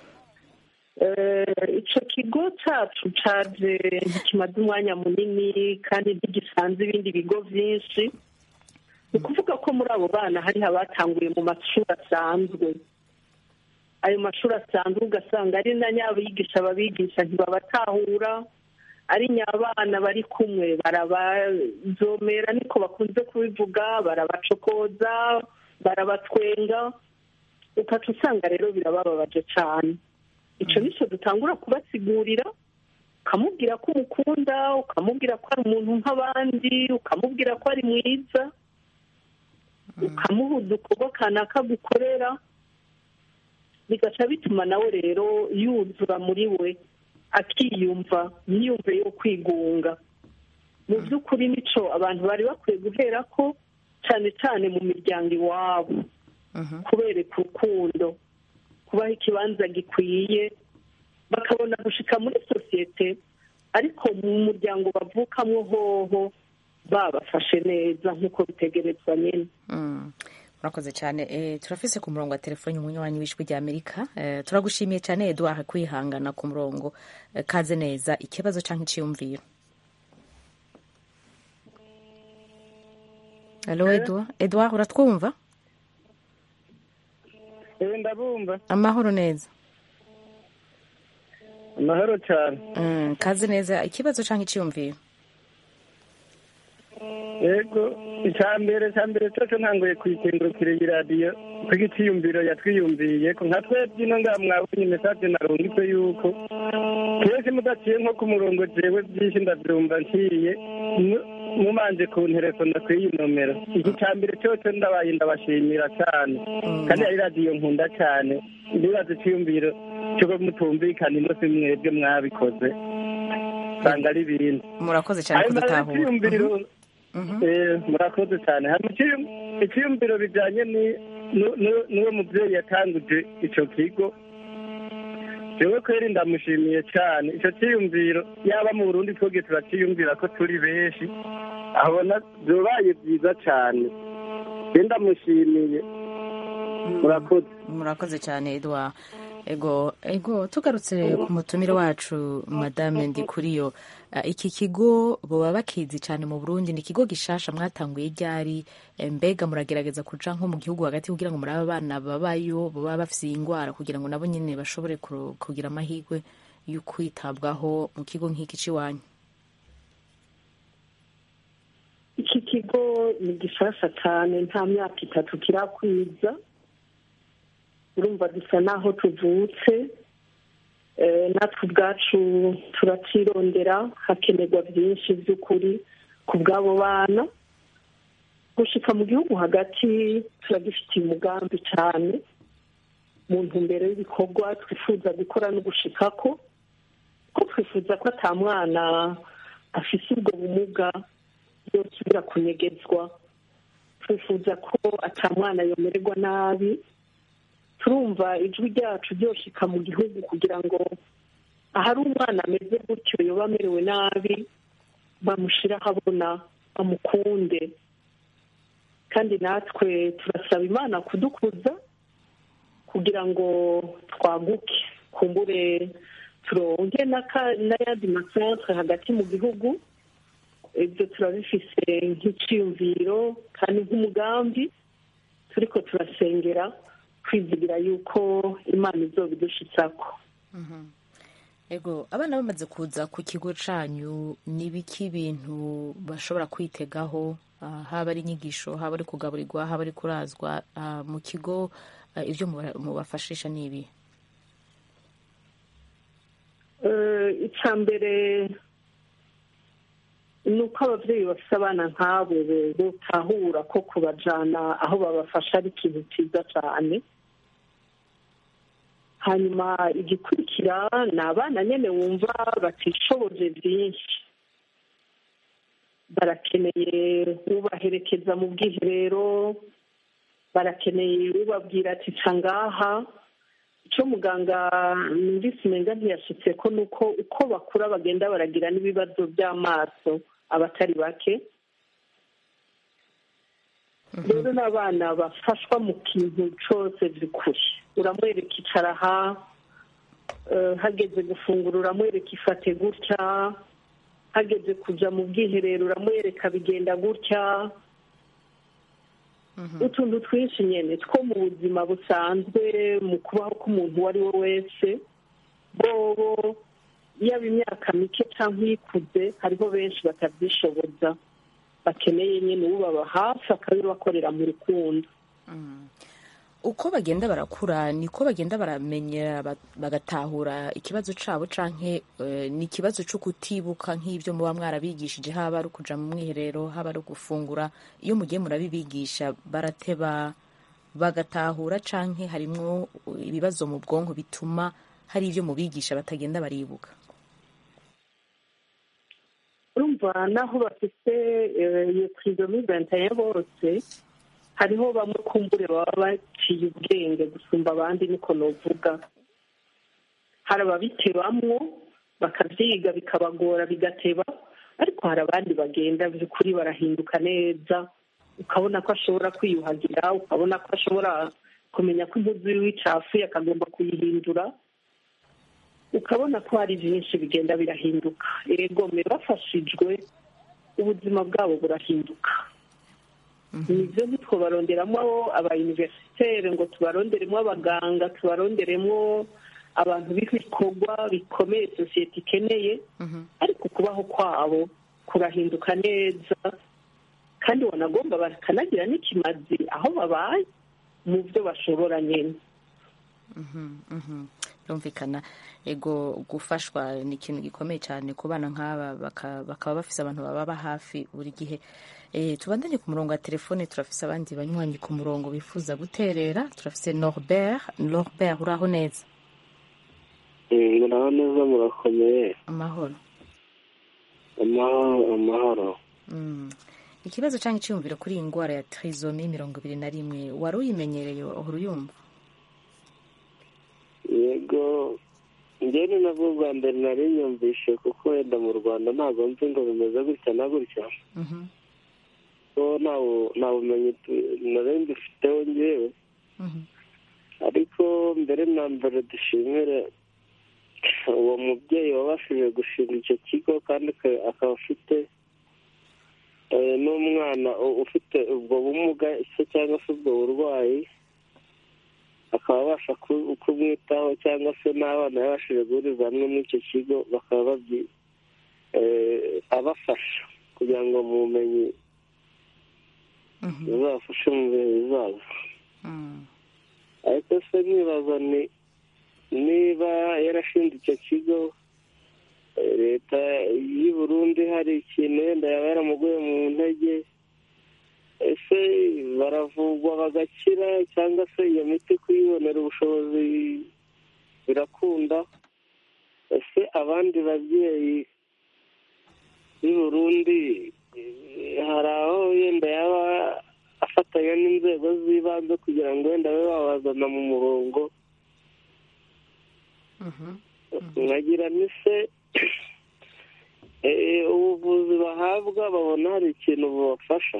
icyo kigo cyacu cyaje ntikimaze umwanya munini kandi ntigisanze ibindi bigo byinshi ni ukuvuga ko muri abo bana hari abatanguye mu mashuri asanzwe ayo mashuri asanzwe ugasanga ari na nyabigisha ababigisha ntibabatahura ari nyabana bari kumwe barabazomera niko bakunze kubivuga barabacokoza barabatwenga ukaca usanga rero birabababaje cyane icyo nicyo dutangura kubasigurira ukamubwira ko umukunda ukamubwira ko ari umuntu nk'abandi ukamubwira ko ari mwiza ukamuha udukorwa kanaka gukorera bigaca bituma nawe rero yuzura muri we akiyumva ntiyumve yo kwigunga mu by'ukuri nicyo abantu bari bakwiye guhera ko cyane cyane mu miryango iwabo kubereka urukundo kubaha ikibanza gikwiye bakabona gushika muri sosiyete ariko mu muryango bavukamo hoho babafashe neza nk'uko bitegerezwa nyine murakoze cyane turafise ku murongo wa telefoni umunywanyi w'ijwi rya amerika turagushimiye cyane eduard kwihangana ku murongo kaze neza ikibazo cyangwa icyiyumviro alo eduard eduard uratwumva ndabumva amahoro neza amahoro cyane kaze neza ikibazo cyangwa icyiyumviro yego icya mbere cya mbere cyo ntangoye kuyikengurukira iyi radiyo kuko icyiyumviro yatwiyumviye ko nka twebwe ino ngaha mwabonye mesaje narungitse yuko kenshi mudaciye nko ku murongo jewe byinshi ndabyumva nciye mumanje ku nterefone kuri iyi nomero iki cya mbere cyose ndabaye ndabashimira cyane kandi ari radiyo nkunda cyane ndibaza icyiyumviro cyo mutumvikana ino si mwebwe mwabikoze usanga ari ibindi murakoze cyane kudutahura murakoze cyane icyiyumviro bijyanye n'uwo mubyeyi yatanguje icyo kigo jewe kweri ndamushimiye cyane icyo cyiyumviro yaba mu burundi twebwe turacyiyumvira ko turi benshi abona byabaye byiza cyane ndamushimiye murakoze murakoze cyane edouard ego ego tugarutse ku mutumire wacu madame ndikuriyo iki kigo baba bakizi cyane mu burundi ni ikigo gishasha mwatanguye ryari mbega muragerageza kuja nko mu gihugu hagati kugira ngo murabe abana babayo baba bafite iyi ndwara kugira ngo nabo nyine bashobore kugira amahirwe yo kwitabwaho mu kigo nk'iki cy'iwanyu iki kigo ni gishasha cyane nta myaka itatu kirakwiza urumva dusa n'aho tuvutse natwe ubwacu turacirondera hakenerwa byinshi by'ukuri ku bw'abo bana gushika mu gihugu hagati turagifitiye umugambi cyane mu ntumbero y'ibikorwa twifuza gukora no gushikako ko twifuza ko ata mwana afise ubwo bumuga yosubira kunyegezwa twifuza ko ata mwana yomererwa nabi turumva ijwi ryacu ryoshika mu gihugu kugira ngo ahari umwana ameze gutyo yoba amerewe nabi bamushyire ahabona bamukunde kandi natwe turasaba imana kudukuza kugira ngo twaguke kumbure turonke n'ayandi masantre hagati mu gihugu ibyo turabifise nk'iciyumviro kandi nk'umugambi turiko turasengera kwizigira yuko imana izobidushitsako ego abana bamaze kuza ku kigo canyu ni biki bintu bashobora kwitegaho ah, haba ari inyigisho haba ari kugaburirwa haba ari kurazwa ah, mu kigo ah, ibyo muba- mubafashisha ni ibi icya mbere ni uko ababyeyi bafite abana nk'abo butahura ko kubajyana aho babafasha ari ikintu cyiza cyane hanyuma igikurikira ni abana nyine wumva batishoboje byinshi barakeneye ubaherekeza mu bwiherero barakeneye ubabwira ati ca ngaha icyo muganga numvise umenga ntiyashitse ko ni uko uko bakura bagenda baragira n'ibibazo by'amaso abatari bake rero n'abana bafashwa mu kintu cyose by'ukuri uramwereka icara aha eh, hageze gufungura uramwereka ifate gutya hageze kujya mu bwiherero uramwereka bigenda gutya utuntu twinshi nyine two mu buzima busanzwe mu kubaho k'umuntu uwo ari we wese bobo yaba imyaka mike cyangwa iyikuze hariho benshi batabyishoboza bakeneye nyine ubaba hafi akabibakorera mu rukundo uko bagenda barakura niko bagenda baramenyera ba- bagatahura ikibazo cabo canke eh, ni ikibazo co kutibuka nk'ivyo muba mwarabigishije haba ari ukuja mu mwiherero haba ari gufungura iyo mugiye murabibigisha barateba bagatahura canke harimwo ibibazo mu bwonko bituma hari ivyo mubigisha batagenda baribuka urumva naho bafite eh, iyo tirizomi ventaye bose hariho bamwe kumbure baba baciye ubwenge gusumba abandi niko novuga hari ababitebamwo bakabyiga bikabagora bigateba ariko hari abandi bagenda by'ukuri barahinduka neza ukabona ko ashobora kwiyuhagira ukabona ko ashobora kumenya ko impuzu yiwe icafuye akagomba kuyihindura ukabona ko hari byinshi bigenda birahinduka yego mbe bafashijwe ubuzima bwabo burahinduka nibyo ntitwobaronderamo abayuniverisiteri ngo tubaronderemo abaganga tubaronderemo abantu b'ibikorwa bikomeye sosiyete ikeneye ariko kubaho kwabo kurahinduka neza kandi wanagomba bakanagira n'ikimazi aho babaye mu byo bashobora nyine birumvikana ego gufashwa ni ikintu gikomeye cyane ku bana nk'aba baka- bakaba bafise abantu bababa hafi buri gihe Eh, tubandanye ku murongo wa telefone turafise abandi banywanyi ku murongo bifuza guterera turafise norbert norbert uraho neza muraho neza murakomeye amahoro amahoro amahoro Mm. ikibazo cyangwa icyiyumviro kuri iyi ndwara ya trizomi mirongo ibiri na rimwe wari uyimenyereye uhora uyumva yego njyewe ni nabwo bwa mbere nari nyumvishe kuko wenda mu rwanda ntabwo nzi ngo bimeze gutya na gutya Mhm. ko nta bu- nta bumenyi tu- nari mbifiteho njyewe Mhm. ariko mbere na mbere dushimire uwo mubyeyi wabashije gushinga icyo kigo kandi aka- akaba afite eh, n'umwana u- ufite ubwo bumuga se cyangwa se ubwo burwayi akaba abasha ku- kumwitaho cyangwa se n'abana yabashije guhuriza hamwe muri icyo kigo bakaba babyi eh, abafasha kugira ngo mu bumenyi bizabafashe mu bihe bizaza ariko se nibaza ni niba yarashinze icyo kigo eh, leta y'i burundi hari ikintu wenda yaba yaramuguye mu ntege ese baravugwa bagakira cyangwa se iyo miti kuyibonera ubushobozi ubushobozi birakunda ese abandi babyeyi b'i burundi eh, hari aho yenda yaba afatanya n'inzego z'ibanze kugira ngo wenda babe babazana mu murongo nkagira ni se eh, ubuvuzi bahabwa babona hari ikintu bubafasha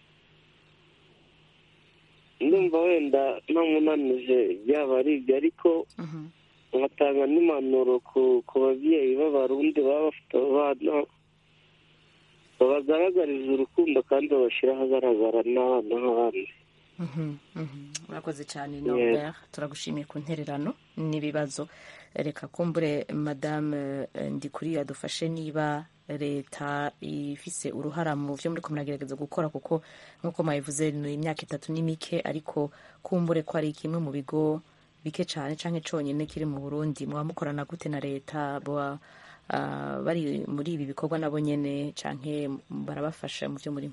ndumva wenda ntamunanije byaba ari ibyo ariko nkatanga n'impanuro ku ku babyeyi b'abarundi baba bafite abana babagaragariza urukundo kandi babashyira ahagaragara n'abana nk'abandi murakoze cyane Yeah. norbert turagushimiye ku ntererano n'ibibazo reka kumbure madame eh, ndikuri adufashe niba leta ifise uruhara mu byo muri ko muragerageza gukora kuko nk'uko mwabivuze ni imyaka itatu ni mike ariko kumbure ko ari kimwe mu bigo bike cyane cyangwa cyonyine kiri mu burundi muba mukorana gute na leta boba ah, bari muri ibi bikorwa nabo nyene canke barabafasha mu byo murimo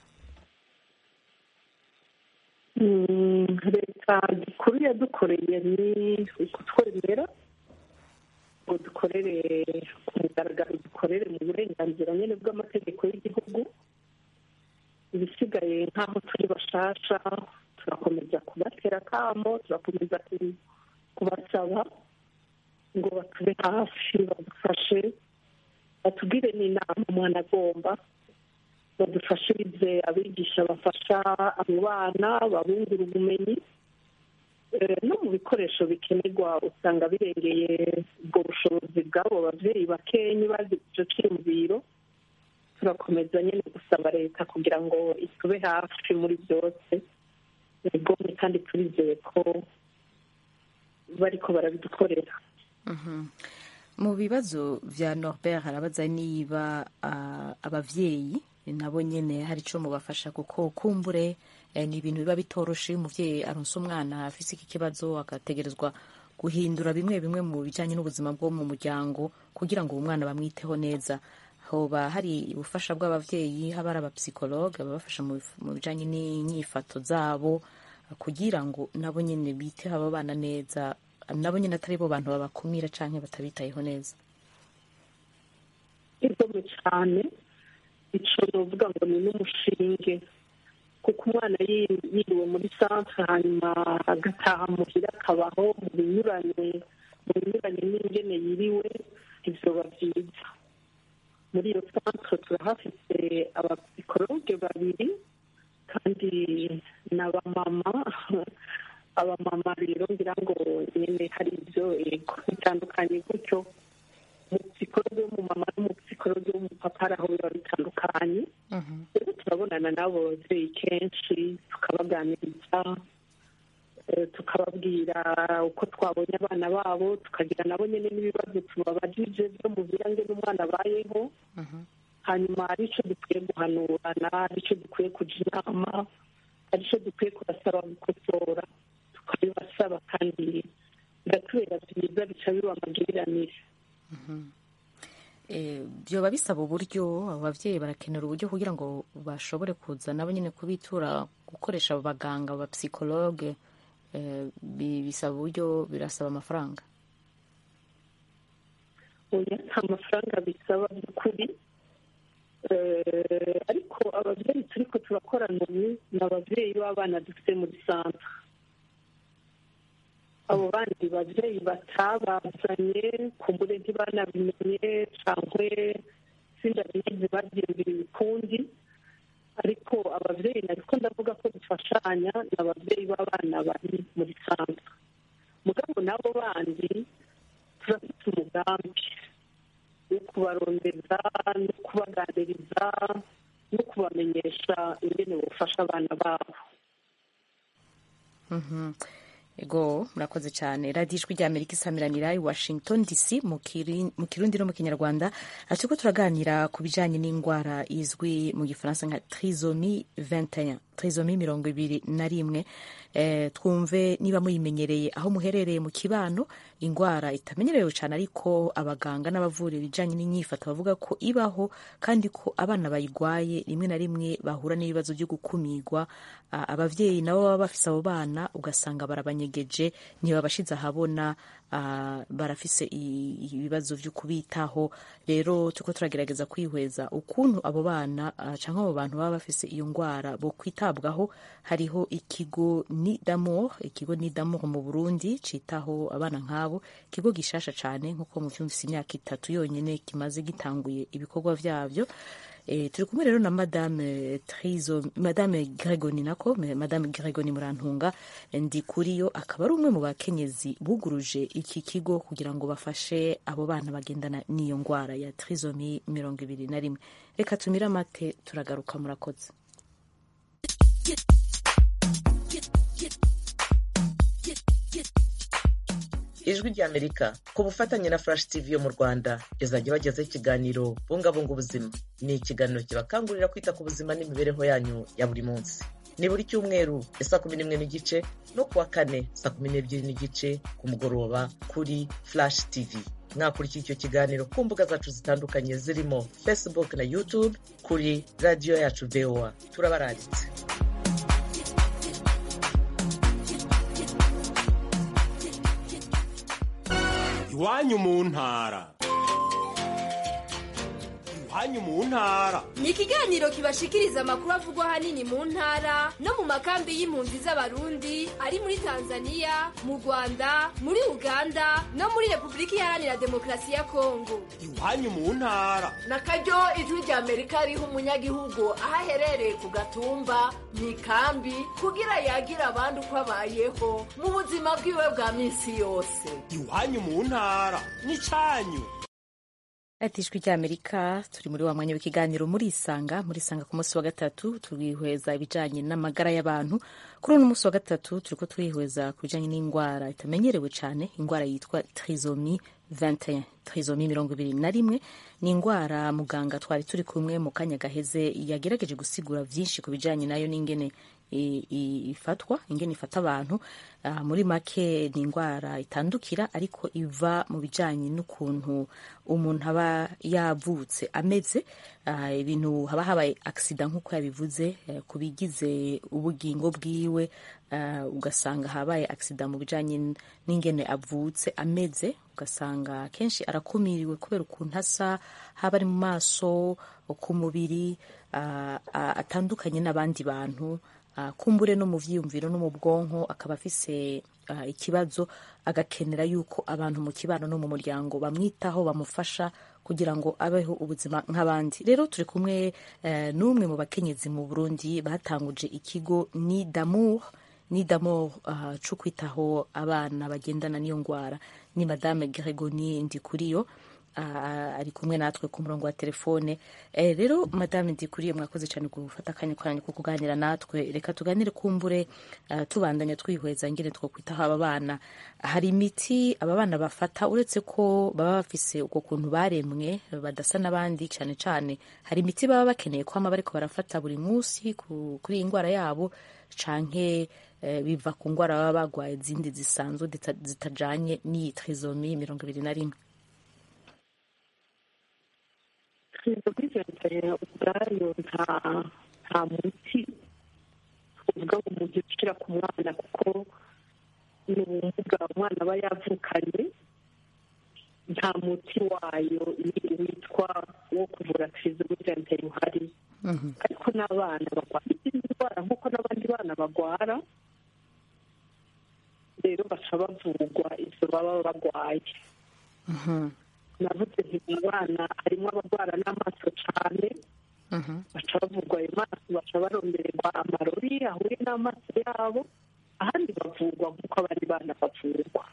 Mm, leta gikuru yadukoreye ni ukutwemera ngo dukorere ku mugaragaro dukorere mu burenganzira nyine bw'amategeko y'igihugu ibisigaye nk'aho turi bashasha turakomeza kubatera akamo turakomeza ku- kubasaba ngo batube hafi badufashe batubwire n'inama umwana agomba badufashirize abigisha bafasha abo bana babungura ubumenyi Eh, no mu bikoresho bikenerwa usanga birengeye ubwo bushobozi bw'abo babyeyi bakenyi bazi icyo cyiyumviro turakomeza nyine gusaba leta kugira ngo itube hafi muri byose bigomwe kandi turizeye ko bariko barabidukorera Mhm. mu bibazo vya norbert harabaza niba ah, abavyeyi nabo nyene hari ico mubafasha kuko kumbure eh, ni ibintu biba bitoroshe iyo umuvyeyi aronse umwana afise iki kibazo agategerezwa guhindura bimwe bimwe mu bijanye n'ubuzima bwo mu muryango kugira ngo uwo mwana bamwiteho neza hoba hari ubufasha bw'abavyeyi haba ari abapsikologe ababafasha mu bif- mu bijanye n'inyifato zabo kugira ngo nabo nyene biteho abo bana neza nabo nyine atari bo bantu babakumira canke batabitayeho neza igomwe cyane ico novuga ngo ni n'umushinge kuko umwana yi- yiriwe muri santre hanyuma agataha muhira akabaho mu binyuranye mu binyuranye n'ingene yiriwe ivyoba vyiza muri iyo santre turahafite abapsikologe babiri kandi n'abamama abamama rero ngira ngo nyene hari ivyo ego bitandukanye gutyo umupsikologe w'umumama n'umupsikologe w'umupapa ari aho biba bitandukanye rero turabonana n'abo babyeyi kenshi tukabaganiriza eh, tukababwira uko twabonye abana babo tukagira nabo nyine n'ibibazo tubabajije byo mu birange n'umwana abayeho hanyuma hari icyo dukwiye guhanurana hari icyo dukwiye kuja inama hari icyo dukwiye kubasaba gukosora tukabibasaba kandi biratubera byiza bica biba amagiriranire Eh, vyoba bisaba uburyo abo bavyeyi barakenera uburyo kugira ngo bashobore kuza nabo nyine kubitura gukoresha abo baganga abapsikologe eh, bi- bisaba uburyo birasaba amafaranga oya nta mafaranga bisaba by'ukuri Eh, ariko ababyeyi turiko turakorana ubu ni ababyeyi b'abana dufite muri santre abo bandi babyeyi batabazanye kumbure ntibanabimenye cyangwa sindabizi babyumvira ibikundi ariko ababyeyi nariko ndavuga ko dufashanya ni ababyeyi b'abana bari muri santre mugabo n'abo bandi turafite umugambi wo kubarondeza no kubaganiriza no kubamenyesha ingene bufasha abana babo Mhm. ego murakoze cyane radiyo ijwi rya amerika isamiranira i washington dc mu Kiri- mu kirundi no mu kinyarwanda turiko turaganira ku bijanye n'indwara izwi mu gifaransa nka trisomi 21 trisomi mirongo ibiri na rimwe eh, twumve niba muyimenyereye aho muherereye mu kibano indwara itamenyerewe cyane ariko abaganga n'abavura ibijyanye n'inyifato bavuga ko ibaho kandi ko abana bayirwaye rimwe na rimwe bahura n'ibibazo byo gukumirwa Ah, abavyeyi nabo baba bafise abo bana ugasanga barabanyegeje ntibabashize ahabona ah, barafise i- ibibazo vyo kubitaho rero turiko turagerageza kwihweza ukuntu abo bana ah, canke abo bantu baba bafise iyo ngwara bo kwitabwaho hariho ikigo ni d'amour ikigo ni d'amour mu Burundi citaho abana nk'abo ikigo gishasha cane nkuko mu vyumvise imyaka itatu yonyene kimaze gitanguye ibikorwa vyavyo E, turi kumwe rero na madame Trizo, madame Gregoni nako me- madame Gregoni Murantunga ndi kuri yo akaba ari umwe mu bakenyezi buguruje iki kigo kugira ngo bafashe abo bana bagendana n'iyo ngwara ya trisomi mirongo ibiri na rimwe reka tumire amate turagaruka murakoze ijwi ry'amerika ku bufatanye na flash tv yo mu rwanda izajya bagezaho ikiganiro bungabunga ubuzima ni ikiganiro kibakangurira kwita ku buzima n'imibereho yanyu ya buri munsi ni buri cyumweru ya saa kumi n'imwe n'igice no kuwa kane saa kumi n'ebyiri n'igice ku mugoroba kuri flash tv mwakurikira icyo kiganiro ku mbuga zacu zitandukanye zirimo facebook na youtube kuri radiyo yacu voa turabaranditse iwanyu mu ntara iwanyu mu ntara ni ikiganiro kibashikiriza amakuru avugwa ahanini mu ntara no mu makambi y'impunzi z'abarundi ari muri tanzania mu rwanda muri uganda no muri repubulika iharanira demokarasi ya kongo iwanyu mu ntara na karyo ijwi rya amerika riha umunyagihugu aho aherereye ku gatumba mu ikambi kugira yagira abandi uko abayeho mu buzima bwiwe bwa minsi yose iwanyu mu ntara n'icyanyu ati ijwi ry'amerika turi muri wa mwanya w'ikiganiro muri isanga muri isanga ku munsi wa gatatu turihweza ibijyanye n'amagara y'abantu kuri uno munsi wa gatatu turiko twihweza ku bijyanye n'indwara itamenyerewe cyane indwara yitwa trisomi 21 trisomi mirongo ibiri na rimwe ni indwara muganga twari turi kumwe mu kanya gaheze yagerageje gusigura byinshi ku bijyanye nayo n'ingene i- i- ifatwa ingene ifata abantu Ah, muri make ni indwara itandukira ariko iva mu bijyanye n'ukuntu umuntu aba yavutse ameze Ah, ibintu haba habaye agisida nk'uko yabivuze eh, ku bigize ubugingo bwiwe ah, ugasanga habaye agisida mu bijyanye n- n'ingene avutse ameze ugasanga kenshi arakumiriwe kubera ukuntu asa haba ari mu maso ku mubiri ah, ah, atandukanye n'abandi bantu Ah, kumbure no mu vyiyumviro no mu bwonko akaba afise ah, ikibazo agakenera yuko abantu mu kibano no mu muryango bamwitaho bamufasha kugira ngo abeho ubuzima nk'abandi rero turi kumwe eh, n'umwe mu bakenyezi mu burundi batanguje ikigo ni damour ni damour uh, co kwitaho abana bagendana n'iyo ngwara ni madame gregoni ndikuriyo uh, ari kumwe natwe ku murongo wa telefone eh, rero madame ndikuriyo mwakoze cyane gufata akanya kwanyu ko kuganira natwe reka tuganire kumbure uh, tubandanya twihweza ngene two kwitaho aba bana hari imiti aba bana bafata uretse ko baba bafise uko kuntu baremwe badasa n'abandi cyane cyane hari imiti baba bakeneye kwama bariko barafata buri munsi ku- kuri iyi ndwara yabo canke eh, biva ku ndwara baba bagwaye izindi zisanzwe zita- zitajanye n'iyi trisomi mirongo ibiri na rimwe trizomiventere ubwayo nta nta muti uvuga ngo umuntu ushyira ku mwana kuko ni ubumuga umwana aba yavukanye nta muti wayo wi- witwa wo kuvura trizomiventere uhari ariko n'abana barwara izindi ndwara nk'uko n'abandi bana barwara rero baca bavurwa izo baba barwaye navuze nti mu bana harimo abarwara n'amaso cyane baca bavurwa ayo maso baca barondererwa amarori ahuye n'amaso yabo ahandi bavurwa nk'uko abandi bana bavurwa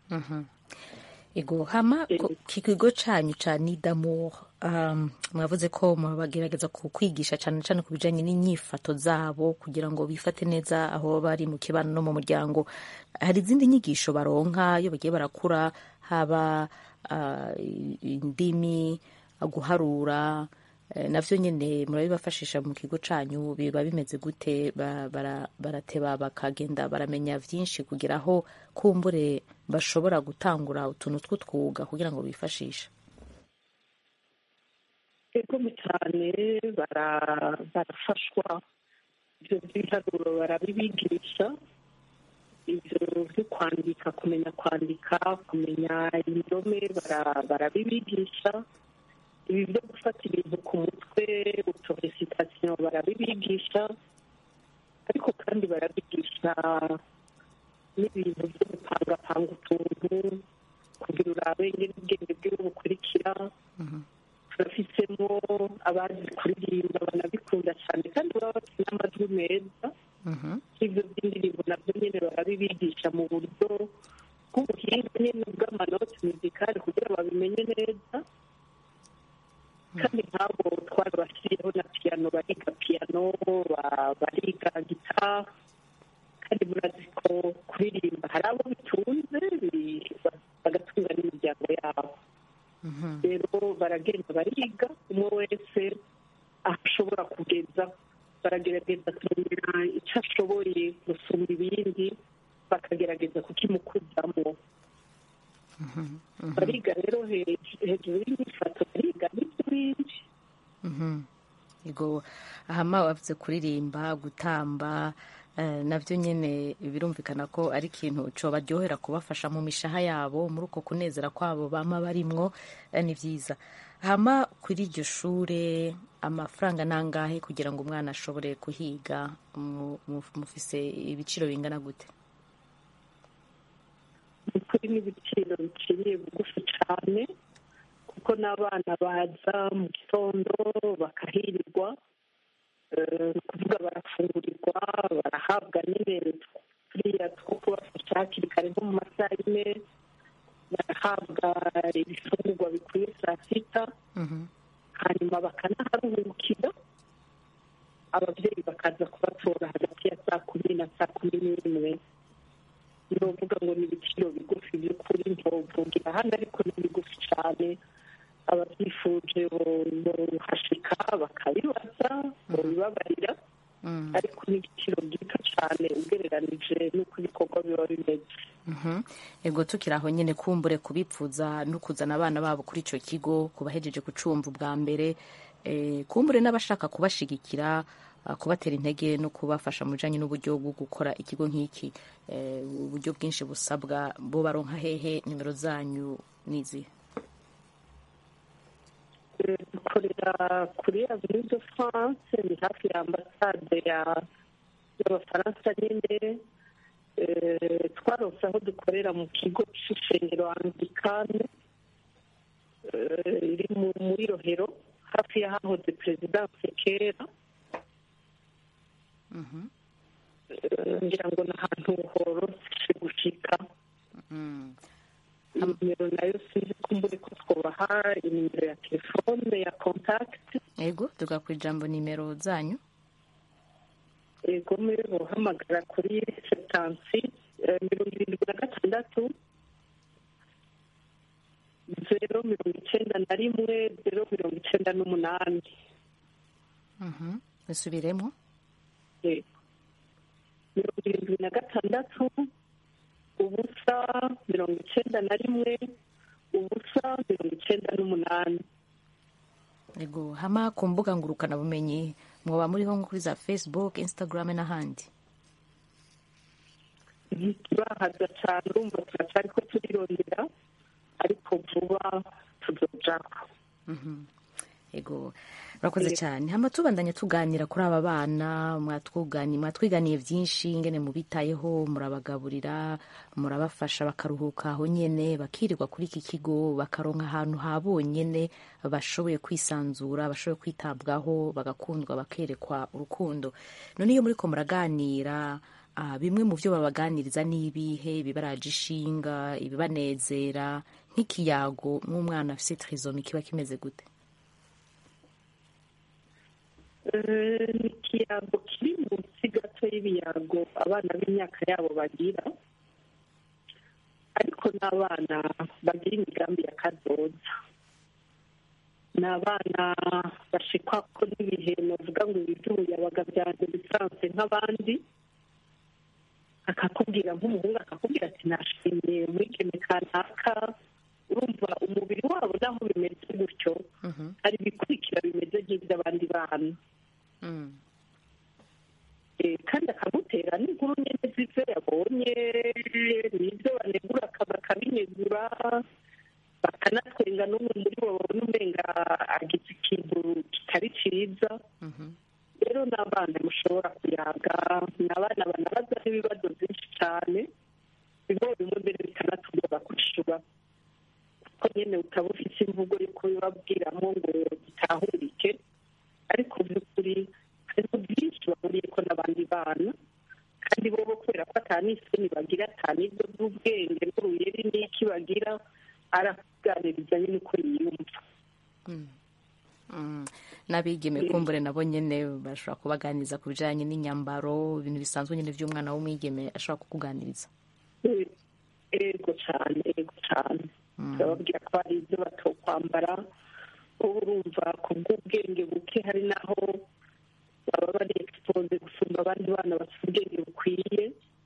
ego hama ko- ki kigo canyu ca nidamour um, mwavuze ko bagerageza ku kwigisha cane cane ku bijanye n'inyifato zabo kugira ngo bifate neza aho bari mu kibano no mu muryango hari izindi nyigisho baronka iyo bagiye barakura haba uh, indimi guharura Eh, navyo nyene murabibafashisha mu kigo canyu biba bimeze gute Ba- bara- barateba bakagenda baramenya vyinshi kugira aho kumbure bashobora gutangura utuntu tw'utwuga kugira ngo bifashishe egome cyane bara- barafashwa ibyo by'ibiharuro barabibigisha ibyo byo kwandika kumenya kwandika kumenya indome bara- barabibigisha ibi byo gufata ibintu ku mutwe utoresitasiyo barabibigisha ariko kandi barabigisha n'ibintu byo gupangapanga utuntu kugira urabe ingene ubwenge bwiwe bukurikira turafisemo abazi kuririmba banabikunda cyane kandi baba bafite n'amajwi meza ibyo by'indirimbo nabyo nyine barabibigisha mu buryo bw'ubuhinga nyine bw'amanoti muzikari kugira babimenye neza kandi nk'abo twarabashyiriyeho na piyano bariga piyano ba- bariga gitari kandi murazi ko kuririmba hari abo bitunze bi- bagatunga n'imiryango yabo rero baragenda bariga umwe wese aho ashobora kugeza baragerageza kumenya icyo ashoboye gusumba ibindi bakagerageza kukimukuzamo bariga rero hej- hejuru y'imifato bariga n'ibyo bindi Mhm. Ego ahama wavuze kuririmba gutamba eh, navyo nyene birumvikana ko ari ikintu cobaryohera kubafasha mu mishaha yabo muri uko kunezera kwabo bama barimwo eh, ni vyiza hama kuri iryo shure amafaranga nangahe kugira ngo umwana ashobore kuhiga mu- mu- mufise ibiciro bingana gute ni kuri n'ibiciro biciriye bugufi cyane kuko n'abana baza mu gitondo bakahirirwa eh, ni ukuvuga barafungurirwa barahabwa nyine turiya two kubafasha hakiri kare nko mu masaha yine barahabwa ibifungurwa bikwiye saa sita hanyuma bakanaharuhukira ababyeyi bakaza kubatora hagati ya saa kumi na saa kumi n'imwe ndovuga ngo ni ibiciro bigufi by'ukuri ntovugira hano ariko ni bigufi cyane ababyifuje bohashika bakabibaza bobibabarira ariko ni igiciro gito cyane ugereranije n'uko ibikorwa biba bimeze Mhm. ego tukiri aho nyine kumbure kubipfuza no kuzana abana babo kuri icyo kigo kubahejeje gucumva ubwa mbere eh, kumbure n'abashaka kubashigikira ah, kubatera intege no kubafasha mu bijanye n'uburyo bwo gukora ikigo nk'iki eh, uburyo bwinshi busabwa bo baronka hehe nimero zanyu nizi Eh, dukorera kuri avenue de france ni hafi ya ambasade ya y'abafaransa nyine Eh, twarose aho dukorera mu kigo c'ishengero anglikane eh, iri mu- muri rohero hafi y'ahahoze perezidanse kera Eh, ngira ngo ni ahantu horoshe gushika nimero nayo sinzi ko mbure ko twobaha inimero ya telefone ya kontakiti ego tuga ku ijambo nimero zanyu ego muri bohamagara kuri setansi mirongo irindwi na gatandatu zero mirongo icyenda na rimwe zero mirongo icyenda n'umunani Mhm. bisubiremo Yego. mirongo irindwi na gatandatu ubusa mirongo icyenda na rimwe ubusa mirongo icyenda n'umunani ego hama ku mbuga ngurukanabumenyi mwoba muriho nko kuri za facebook instagram n'ahandi ntiturahaza cyane urumva turacyari ko turirondera ariko vuba tuzojaho Mhm. ego murakoze cyane hama tubandanya tuganira kuri aba bana mwatwugani mwatwiganiye byinshi ingene mubitayeho murabagaburira murabafasha bakaruhuka aho nyene bakirirwa kuri iki kigo bakaronka ahantu ha bonyene bashoboye kwisanzura bashoboye kwitabwaho bagakundwa bakerekwa urukundo none iyo muriko muraganira ah, bimwe mu byo babaganiriza ni ibihe ibibaraje ishinga ibibanezera nk'ikiyago nk'umwana afise trizomi kiba kimeze gute Eh, ni ikiyago kiri munsi gato y'ibiyago abana b'imyaka yabo bagira ariko n'abana bagira imigambi ya kazoza ni abana bashikwa ko n'ibihe navuga ngo ibiduye abagabyanze bisanzwe nk'abandi akakubwira nk'umuhungu akakubwira ati nashimye mwigeme kanaka urumva umubiri wabo naho bimeze gutyo hari ibikurikira bimeze nk'iby'abandi bana Eh, kandi akamutera n'inkuru nyine z'ibyo yabonye n'ibyo banegura bakabinegura bakanatwenga n'umwe muri bo babona umenga agize ikintu kitari cyiza rero ni abana mushobora kuyaga ni abana banabaza n'ibibazo byinshi cyane bimwe bimwe mbere bikanatugora kwishura kuko nyine utaba ufite imvugo yo kubibabwiramo ngo gitahurike ariko by'ukuri hariho byinshi bahuriye ko n'abandi bana kandi bo kubera ko atani isoni bagira atani ibyo by'ubwenge n'uruyeri n'iki bagira arakuganiriza nyine uko yiyumva Mm. n'abigeme kumbure nabo nyine bashobora kubaganiriza ku bijyanye n'inyambaro ibintu bisanzwe nyine by'umwana w'umwigeme ashobora kukuganiriza Eh, ego cyane ego cyane turababwira ko hari ibyo batokwambara uba urumva ku bw'ubwenge buke hari naho baba bari egisipoze gusumba abandi bana bafite ubwenge bukwiye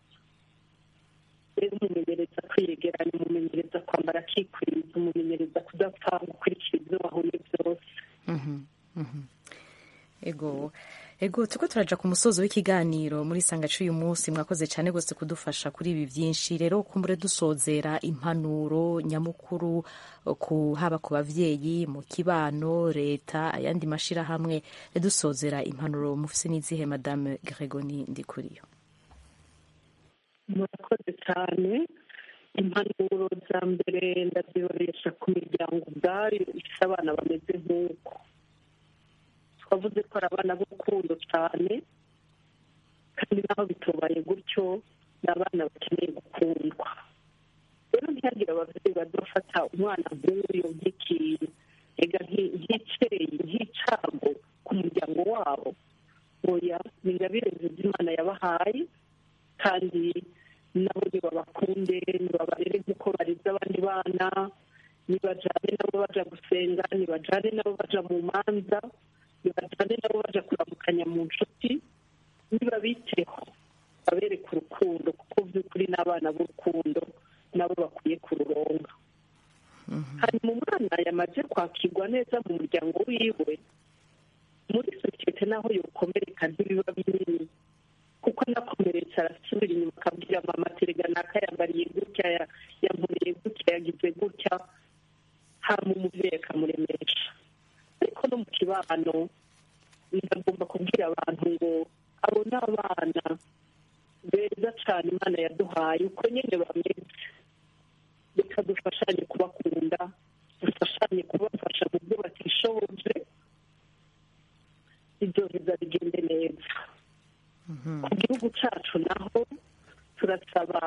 rero umumenyereza kwiyegeranya umumenyereza kwambara akikwiza umumenyereza kudapfa gukurikira ibyo wahuye byose Mhm, mhm. ego ego turiko turaja ku musozo w'ikiganiro muri sangacu uyu munsi mwakoze cyane rwose kudufasha kuri ibi byinshi rero kumbure dusozera impanuro nyamukuru ku haba ku bavyeyi mu kibano leta ayandi mashirahamwe dusozera impanuro mufise n'izihe madame gregoni ndikuriyo murakoze cyane impanuro za mbere ndaziboresha ku miryango ubwayo ifite abana bameze nk'uko twavuze ko ari abana b'urukundo cyane kandi naho bitubaye gutyo ni abana bakeneye gukundwa rero ntihagire ababyeyi badafata umwana nk'uyu nk'ikintu ega nki- nk'icyeyi nk'icago ku muryango wabo oya ni ingabire nziza imana yabahaye kandi nabo nibabakunde nibabarere nk'uko bareze abandi bana nibajane nabo baja gusenga nibajane nabo baja mu manza nibajane nabo baja kuramukanya mu nshuti nibabiteho babereke urukundo kuko by'ukuri n'abana b'urukundo nabo bakwiye kururonga hanyuma umwana yamaze kwakirwa neza mu muryango wiwe muri sosiyete naho yokomereka ntibiba binini kuko anakomeretse arasubira inyuma akabwira mama terega naka yambariye gutya ya- yankoreye gutya yagize gutya hama umubyeyi akamuremesha ariko no mu kibano ndagomba kubwira abantu ngo abo ni abana beza cyane imana yaduhaye uko nyine bameze reka dufashanye kubakunda dufashanye kubafasha mu byo batishoboje ibyo biza bigende neza ku gihugu cyacu naho turasaba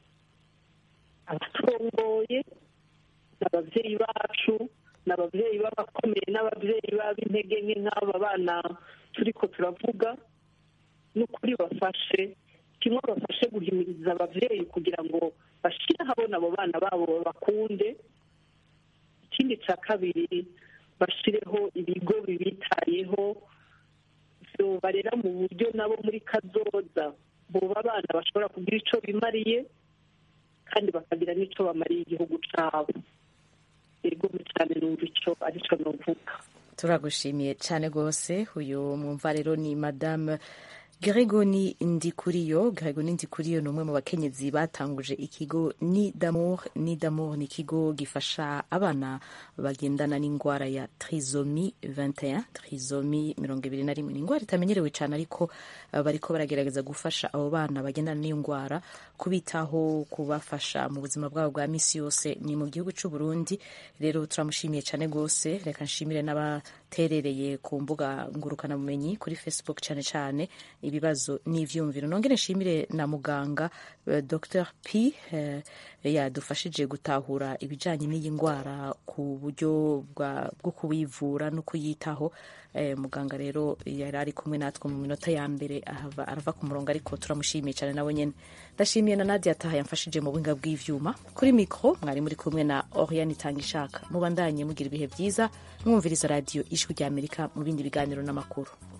abaturongoye n'ababyeyi bacu n'ababyeyi b'abakomeye n'ababyeyi b'ab'intege nke nk'aba bana turi ko turavuga n'ukuri bafashe kimwe bafashe guhimiriza ababyeyi kugira ngo bashyire ahabona abo bana babo babakunde ikindi cya kabiri bashyireho ibigo bibitayeho barera mu buryo nabo muri kazoza buba abana bashobora kugira icyo bimariye kandi bakagira n'icyo bamariye igihugu cyabo yego cyane numva icyo aricyo nuvuga turagushimiye cyane rwose uyu mwumva rero ni madame Gregoni Ndikuriyo Gregoni Ndikuriyo ni umwe mu bakenyezi batanguje ikigo ni d'amour ni d'amour ni ikigo gifasha abana bagendana n'indwara ya trisomi 21 trisomi mirongo ibiri na rimwe ni indwara itamenyerewe cyane ariko uh, bariko baragerageza gufasha abo bana bagendana n'iyo ndwara kubitaho kubafasha mu buzima bwabo bwa misi yose ni mu gihugu cy'u Burundi rero turamushimiye cyane rwose reka nshimire n'aba mwaterereye ku mbuga ngurukanabumenyi kuri facebook cyane cyane ibibazo n'ivyumviro nongere nshimire na muganga eh, dr p eh, yadufashije gutahura ibijanye n'iyi ndwara ku buryo bwa- bwo kuwivura no kuyitaho eh, muganga rero yari ari kumwe natwe mu minota ya mbere ahava arava ku murongo ariko turamushimiye cyane nawe nyene ndashimiye na nadia taha yamfashije mu buhinga bw'ivyuma kuri mikro mwari muri kumwe na oriane itangishaka mubandanye mugira ibihe byiza mwumviriza radiyo ijwi rya amerika mu bindi biganiro n'amakuru